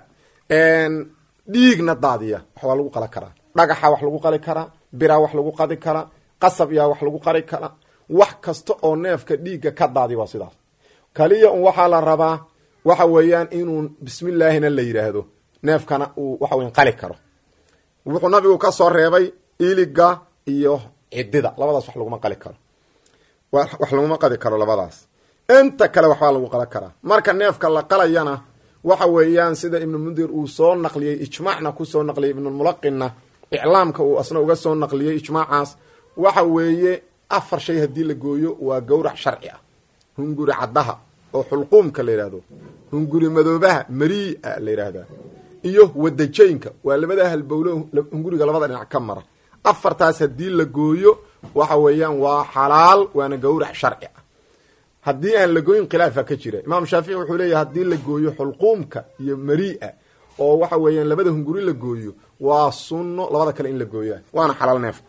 dhiigna daadiya wax waa lagu qala karaa dhagaxa wax lagu qali karaa bira wax lagu qadi karaa qasab yaa wax lagu qali karaa wax kasta oo neefka dhiigga ka daadiya waa sidaas kaliya un waxaa la rabaa waxa weeyaan inuu bismillaahina la yidhaahdo neefkana uu waxa weyan qali karo wuxuu nabigu ka soo reebay iliga iyo cidida labadaas wax laguma qali karo wax laguma qali karo labadaas inta kale waxbaa lagu qala karaa marka neefka la qalayana waxa weeyaan sida ibnu mundir uu soo naqliyey ijmaacna kusoo naqliyey ibnulmulaqinna iclaamka uu asna uga soo naqliyey ijmaacaas waxa weeye afar shay haddii la gooyo waa gawrac sharci ah hunguri caddaha oo xulquumka la yidhahdo hunguri madoobaha maria la yidhaahdaa iyo wadajaynka waa labada halbowlo hunguriga labada dhinac ka mara afartaas haddii la gooyo waxa weeyaan waa xalaal waana gawrac sharci ah haddii aan la gooyin khilaafa ka jira imaam shaafici wuxuu leeyahy haddii la gooyo xulquumka iyo maria oo waxa weeyaan labada hunguri la gooyo waa sunno labada kale in la gooyaa waana xalaal neefka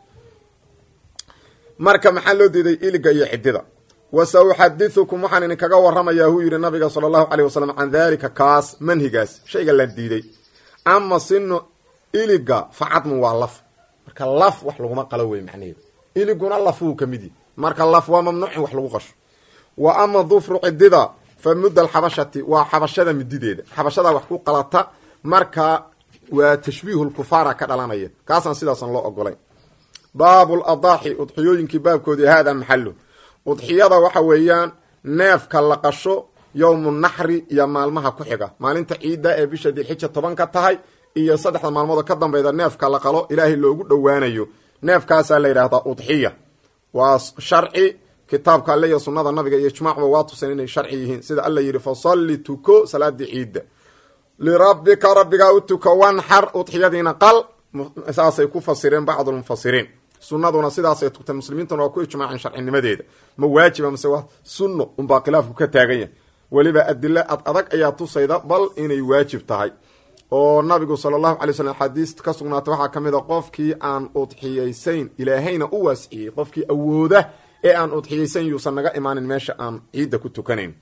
marka maxaa loo diiday iliga iyo cidida wa sa uxadiثukum waxaan idinkaga waramayaa huu yidhi nabiga salى اllahu alيه wasalam can dalika kaas manhigaas shayga la diiday ama sino iliga facadmu waa laf marka laf wax laguma qalo wey macnaheedu iliguna lafuu ka mid yahy marka laf waa mamnuuc in wax lagu qasho wa ama dufru cidida fa mudda alxabashati waa xabashada midideeda xabashadaa wax ku qalata marka waa tashbiihu lkufaara ka dhalanaya kaasaan sidaasan loo ogolayn baabu ladaaxi udxiyooyinkii baabkoodii haadaa maxalu udxiyada waxa weeyaan neefka la qasho yowmu naxri iyo maalmaha ku xiga maalinta ciidda ee bisha dilxija toban ka tahay iyo saddexda maalmoodoo ka dambayda neefka la qalo ilaahay loogu dhowaanayo neefkaasaa la yidhaahdaa udxiya waa sharci kitaabka alle iyo sunnada nabiga iyo ijmaacba waa tusan inay sharci yihiin sida alla yidhi fasalli tuko salaadii ciidda lirabbika rabbigaa u tuko wanxar udxiyadiina qal saasay ku fasireen bacdulmufasiriin sunnaduna sidaasay tugtay muslimiintuna waa ku ijmaaceen sharcinimadeeda ma waajiba mase waa sunno unbaa khilaafku ka taagan yahay weliba adilo ad adag ayaa tusayda bal inay waajib tahay oo nabigu sala allahu alay slam xadiis ka sugnaatay waxaa ka mid a qofkii aan udxiyaysayn ilaahayna u waasciyey qofkii awooda ee aan udxiyaysan yuusan naga imaanin meesha aan ciidda ku tukanayn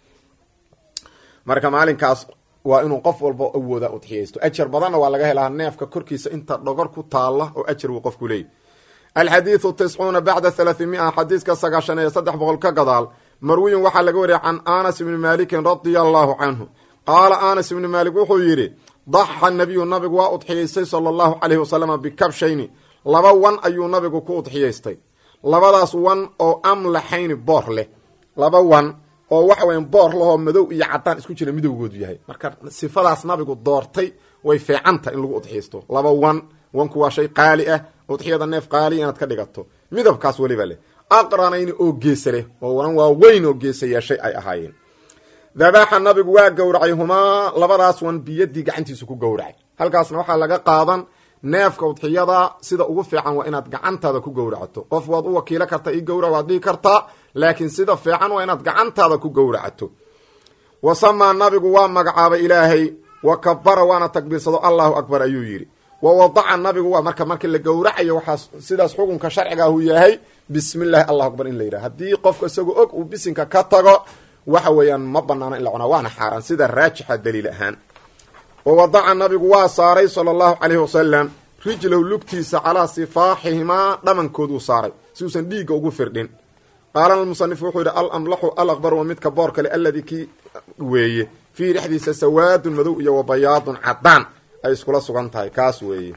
marka maalinkaas waa inuu qof walba awooda udxiyaysto ajar badanna waa laga helaa neefka korkiisa inta dhogor ku taalla oo ajar wuu qofku leeyahy alxadiidu tiscuuna bacda halaathimia xadiiska sagaashan iyo saddex boqol ka gadaal marwiyin waxaa laga wariyay can anas ibni maalikin radia allahu canhu qaala anas ibni maalik wuxuu yidhi daxa nabiyu nabigu waa udxiyaystay sala allahu calayhi wasalama bikabshayni laba wan ayuu nabigu ku udxiyaystay labadaas wan oo amlaxayni boor leh laba wan oo waxa weyan boor lahoo madow iyo caddaan isku jira midowgoodu yahay marka sifadaas nabigu doortay way fiicanta in lagu udxiysto laba wan wanku waa shay qaali ah udxiyada neef qaaliya inaad ka dhigato midabkaas weliba leh aqranayni oo geesa leh oo wanan waa weyn oo geesa yeeshay ay ahaayeen dabaaxa nabigu waa gowracay humaa labadaas wan biyadii gacantiisu ku gowracay halkaasna waxaa laga qaadan neefka udxiyada sida ugu fiican waa inaad gacantaada ku gowracato qof waad u wakiilo karta i gowrac waad dhihi kartaa laakiin sida fiican waa inaad gacantaada ku gowracato wa samaa nabigu waa magacaabay ilaahay wa kabara waana takbiirsado allahu akbar ayuu yidhi wa wadaca nabigu waa marka markii la gowracayo waxaa sidaas xukunka sharciga ahu yahay bismi llahi allahu akbar in la yidhaha haddii qofka isagoo og uu bisinka ka tago waxa weeyaan ma banaano in la cunaa waana xaaraan sida raajixa daliil ahaan wa wadaca nabigu waa saaray sala allahu calayhi wasalam rijlahu lugtiisa calaa sifaaxihimaa dhamankooduu saaray si uusan dhiigga ugu firdhin qaala musanif wuxuu yidhi alamlaxu alakbar wa midka boor kale alladii kii weeye fiihi dhexdiisa sawaadun madow iyo wa bayaadun caddaan ay iskula sugan tahay kaas weeye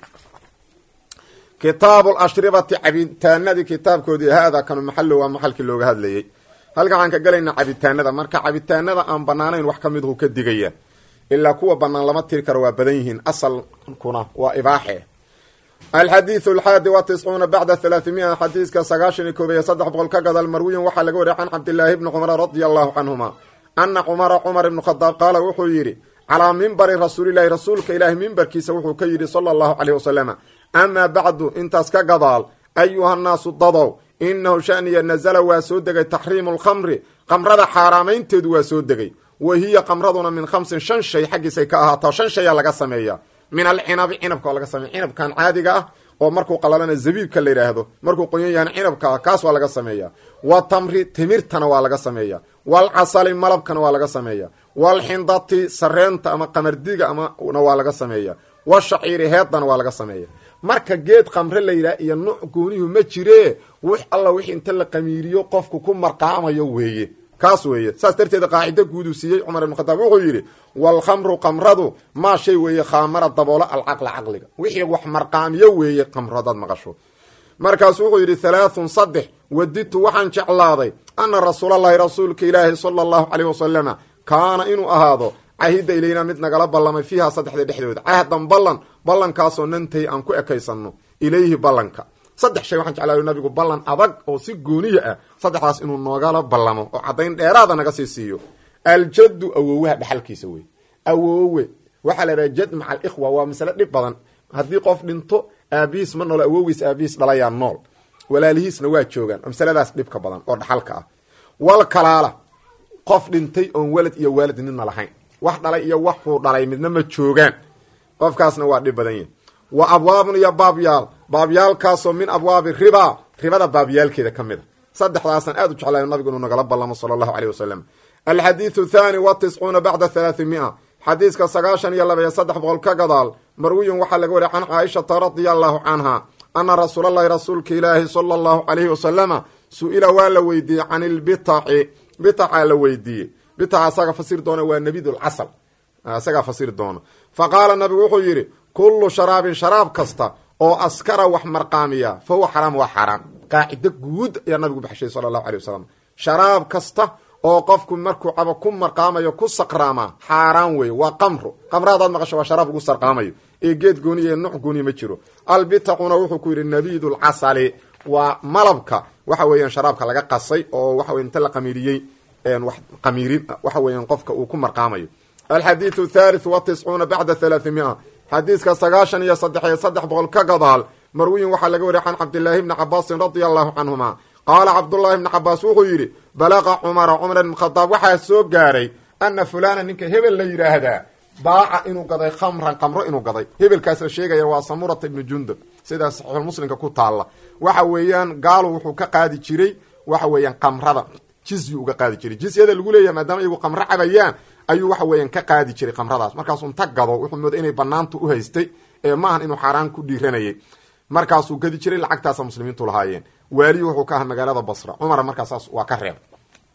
kitaabu lashribati cabitaanadii kitaabkoodii haada kanu maxallo waa maxalkii looga hadlayey halkan waxaan ka gelaynaa cabitaanada marka cabitaanada aan banaanayn wax ka midhu ka digaya ilaa kuwa banaan lama tiri karo waa badan yihiin asalkuna waa ibaaxe alxadiidu alxaadi wa tiscuuna bacda halaathimia xadiiska sagaashan iyo koob iyo saddex boqol ka gadal marwiyan waxaa laga wariya can cabdillaahi bni cumara radia allahu canhuma ana cumara cumar ibnu khadaab qaala wuxuu yidhi calaa mimbari rasuulilahi rasuulka ilaahi mimbarkiisa wuxuu ka yidhi sala allahu caleyh wasalama amaa bacdu intaas ka gadaal ayuha nnaasu dadow inahu shaniya nazala waa soo degay taxriimu lkhamri qamrada xaaraamaynteedu waa soo degay wa hiya qamraduna min khamsin shan shay xaggiisay ka ahaataa shan shayaa laga sameeya min alcinabi cinabka oo laga sameeya cinabkan caadiga ah oo markuu qalalana zabiibka la yidhaahdo markuu qoyan yahana cinabka ah kaas waa laga sameeya wa tamri timirtana waa laga sameeya walcasali malabkana waa laga sameeya walxindati sareenta ama qamardiga amana waa laga sameeya washaciiri heedana waa laga sameeya marka geed qamre la yidhaha iyo nuuc goonihu ma jire wix alla wixii inta la qamiiriyo qofku ku marqaamayo weeye kaas weeye saas darteed qaacido guuduu siiyey cumar ibn khataab wuxuu yidhi walkhamru qamradu maa shay weeye khaamara daboola alcaqla caqliga wixii wax marqaamiyo weeye qamro hadaad maqasho markaasu wuxuu yidhi halaathun saddex wadidtu waxaan jeclaaday ana rasuulallahi rasuulka ilaahi sala allahu caleyh wasalama kaana inuu ahaado cahida ilayna mid nagala ballamay fiiha saddexda dhexdooda cahdan ballan ballankaasoo nantay aan ku ekaysanno ilayhi ballanka saddex shay waxaan jeclaaday nabigu ballan adag oo si gooniya ah saddexdaas inuu noogala ballamo oo caddayn dheeraada naga sii siiyo aljaddu awoowaha dhexalkiisa wey awoowe waxaa la idhaha jad maca alikhwa waa masale dhib badan haddii qof dhinto aabihiis ma noolo awoogiis aabihiis dhalayaa nool walaalihiisna waa joogaan oo masaladaas dhibka badan oo dhaxalka ah wal kalaala qof dhintay oon walad iyo waalid midna lahayn wax dhalay iyo waxuu dhalay midna ma joogaan qofkaasna waa dhib badan yahi wa abwaabun iyo baabyaal baabyaalkaasoo min abwaabi riba ribada baabyaalkeeda ka mid a saddexdaasaan aad u jeclay nabigu inuu nagala ballamo sala allahu caleyh wasalam alxadiidu thaani wa tiscuuna bacda halaathimia xadiiska sagaashan iyo laba iyo saddex boqol ka gadaal marwiyun waxaa laga wariya can caaishata radia allahu canha ana rasuulallahi rasuulka ilaahi sala allahu calayhi wasalama su-ila waa la weydiiyey can ilbitaci bitacaa la weydiiyey bitaca asaga fasir doona waa nebidulcasal isagaa fasiri doona fa qaala nabigu wuxuu yidhi kullu sharaabin sharaab kasta oo askara wax marqaamiya fa huwa xaraam waa xaaraan qaacido guud ayaa nabigu baxshay sala allahu alay wasalam sharaab kasta oo qofku markuu cabo ku marqaamayo ku saqraamaa xaaraan weeye waa qamro qamra hadaad maqasho waa sharaab ugu sarqaamayo ee geed gooniya ee nuuc gooniya ma jiro albitacuna wuxuu ku yidhi nabidulcasali waa malabka waxa weeyaan sharaabka laga qasay oo waxa wey inta la qamiiriyey wax qamiirin waxa weeyaan qofka uu ku marqaamayo alxadiidu thalith wa tiscuuna bacda halaathimia xadiiska sagaashan iyo saddex iyo saddex boqol ka gadaal marwiyin waxaa laga wariya can cabdillaahi bni cabaasin radia allahu canhuma qaala cabdullaahi bni cabaas wuxuu yidhi balaqa cumara cumar ibn khadaab waxaa soo gaaray ana fulana ninka hebel la yidhaahdaa baaca inuu gaday khamran qamro inuu gaday hebelkaas la sheegaya waa samurata ibnu jundub sidaa saxiixulmuslimka ku taalla waxa weeyaan gaalu wuxuu ka qaadi jiray waxa weeyaan qamrada jizyi uga qaadi jiray jizyada lagu leeyahay maadaama iyagu qamro cabayaan ayuu waxa weeyaan ka qaadi jiray qamradaas markaasuu inta gado wuxuu mooday inay banaanta u haystay ee maahan inuu xaaraan ku dhiiranayay markaasuu gadi jiray lacagtaasa muslimiintu lahaayeen waaliyu wuxuu ka aha magaalada basra cumar markaasaas waa ka reeb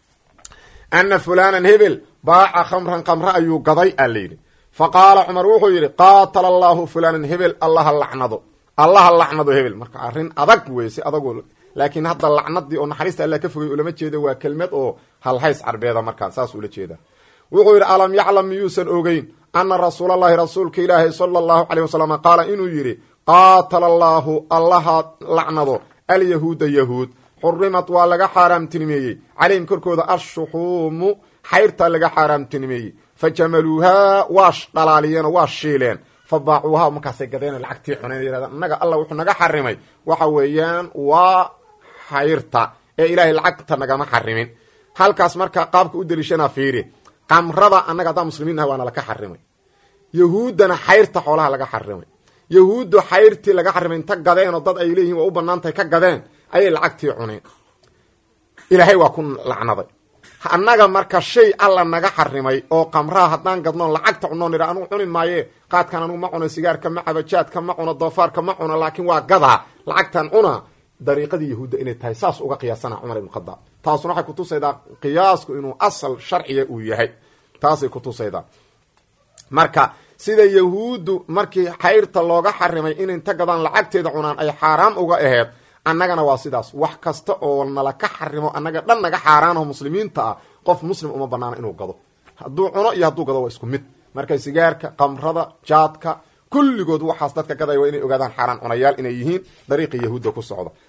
ana fulanan hebel baaca khamran qamre ayuu gaday a layidhi fa qaala cumar wuxuu yidhi qaatala allahu fulanan hebel allaha lacnado allaha lacnado hebel marka arrin adag wey si adagoo laakiin hadda lacnadii oo naxariista alla ka fogay ulama jeedo waa kelmad oo halhays carbeeda markaa saas ula jeeda wuxuu yidhi alam yaclam miyuusan ogeyn ana rasuulalahi rasuulka ilaahi sala allahu caleyh wasalam qaala inuu yidhi qaatala allaahu allaha lacnado alyahuuda yahuud xurimat waa laga xaaraamtinimeeyey calayhim korkooda ashuxuumu xayrtaa laga xaaraamtinimeeyey fa jamaluuhaa waa dhalaaliyeenoo waa shiileen fa baacuuhaa markaasay gadeen lacagtii cuneen yadhadeen innaga alla wuxuu naga xarimay waxa weeyaan waa xayrta ee ilaahay lacagta nagama xarimin halkaas marka qaabka u deliishana fiiri qamrada annaga haddaan muslimiin ah waana laka xarimay yahuuddana xayrta xoolaha laga xarimay yahuuddu xayrtii laga xarimay inta gadeenoo dad ay leeyihin waa u banaan tahay ka gadeen ayay lacagtii cuneen ilaahay waa ku lacnaday annaga marka shay alla naga xarimay oo qamraha haddaan gadnoon lacagta cunoon idha anugu cuni maaye qaadkan anugu ma cuno sigaarka ma cabo jaadka ma cuno doofaarka ma cuno laakiin waa gadaa lacagtan cuna dariiqadii yahuudda inay tahay saas uga qiyaasana cumar ibn khadaab taasuna waxay kutusaydaa qiyaasku inuu asal sharciga uu yahay taasay kutusaydaa marka sida yahuuddu markii xayrta looga xarimay in inta gadaan lacagteeda cunaan ay xaaraam uga aheed annagana waa sidaas wax kasta oo nala ka xarimo annaga dhan naga xaaraanaho muslimiinta ah qof muslim uma banaana inuu gado hadduu cuno iyo hadduu gado waa isku mid marka sigaarka qamrada jaadka kulligood waxaas dadka gadaya waa inay ogaadaan xaaraan cunayaal inay yihiin dariiqii yahuudda ku socda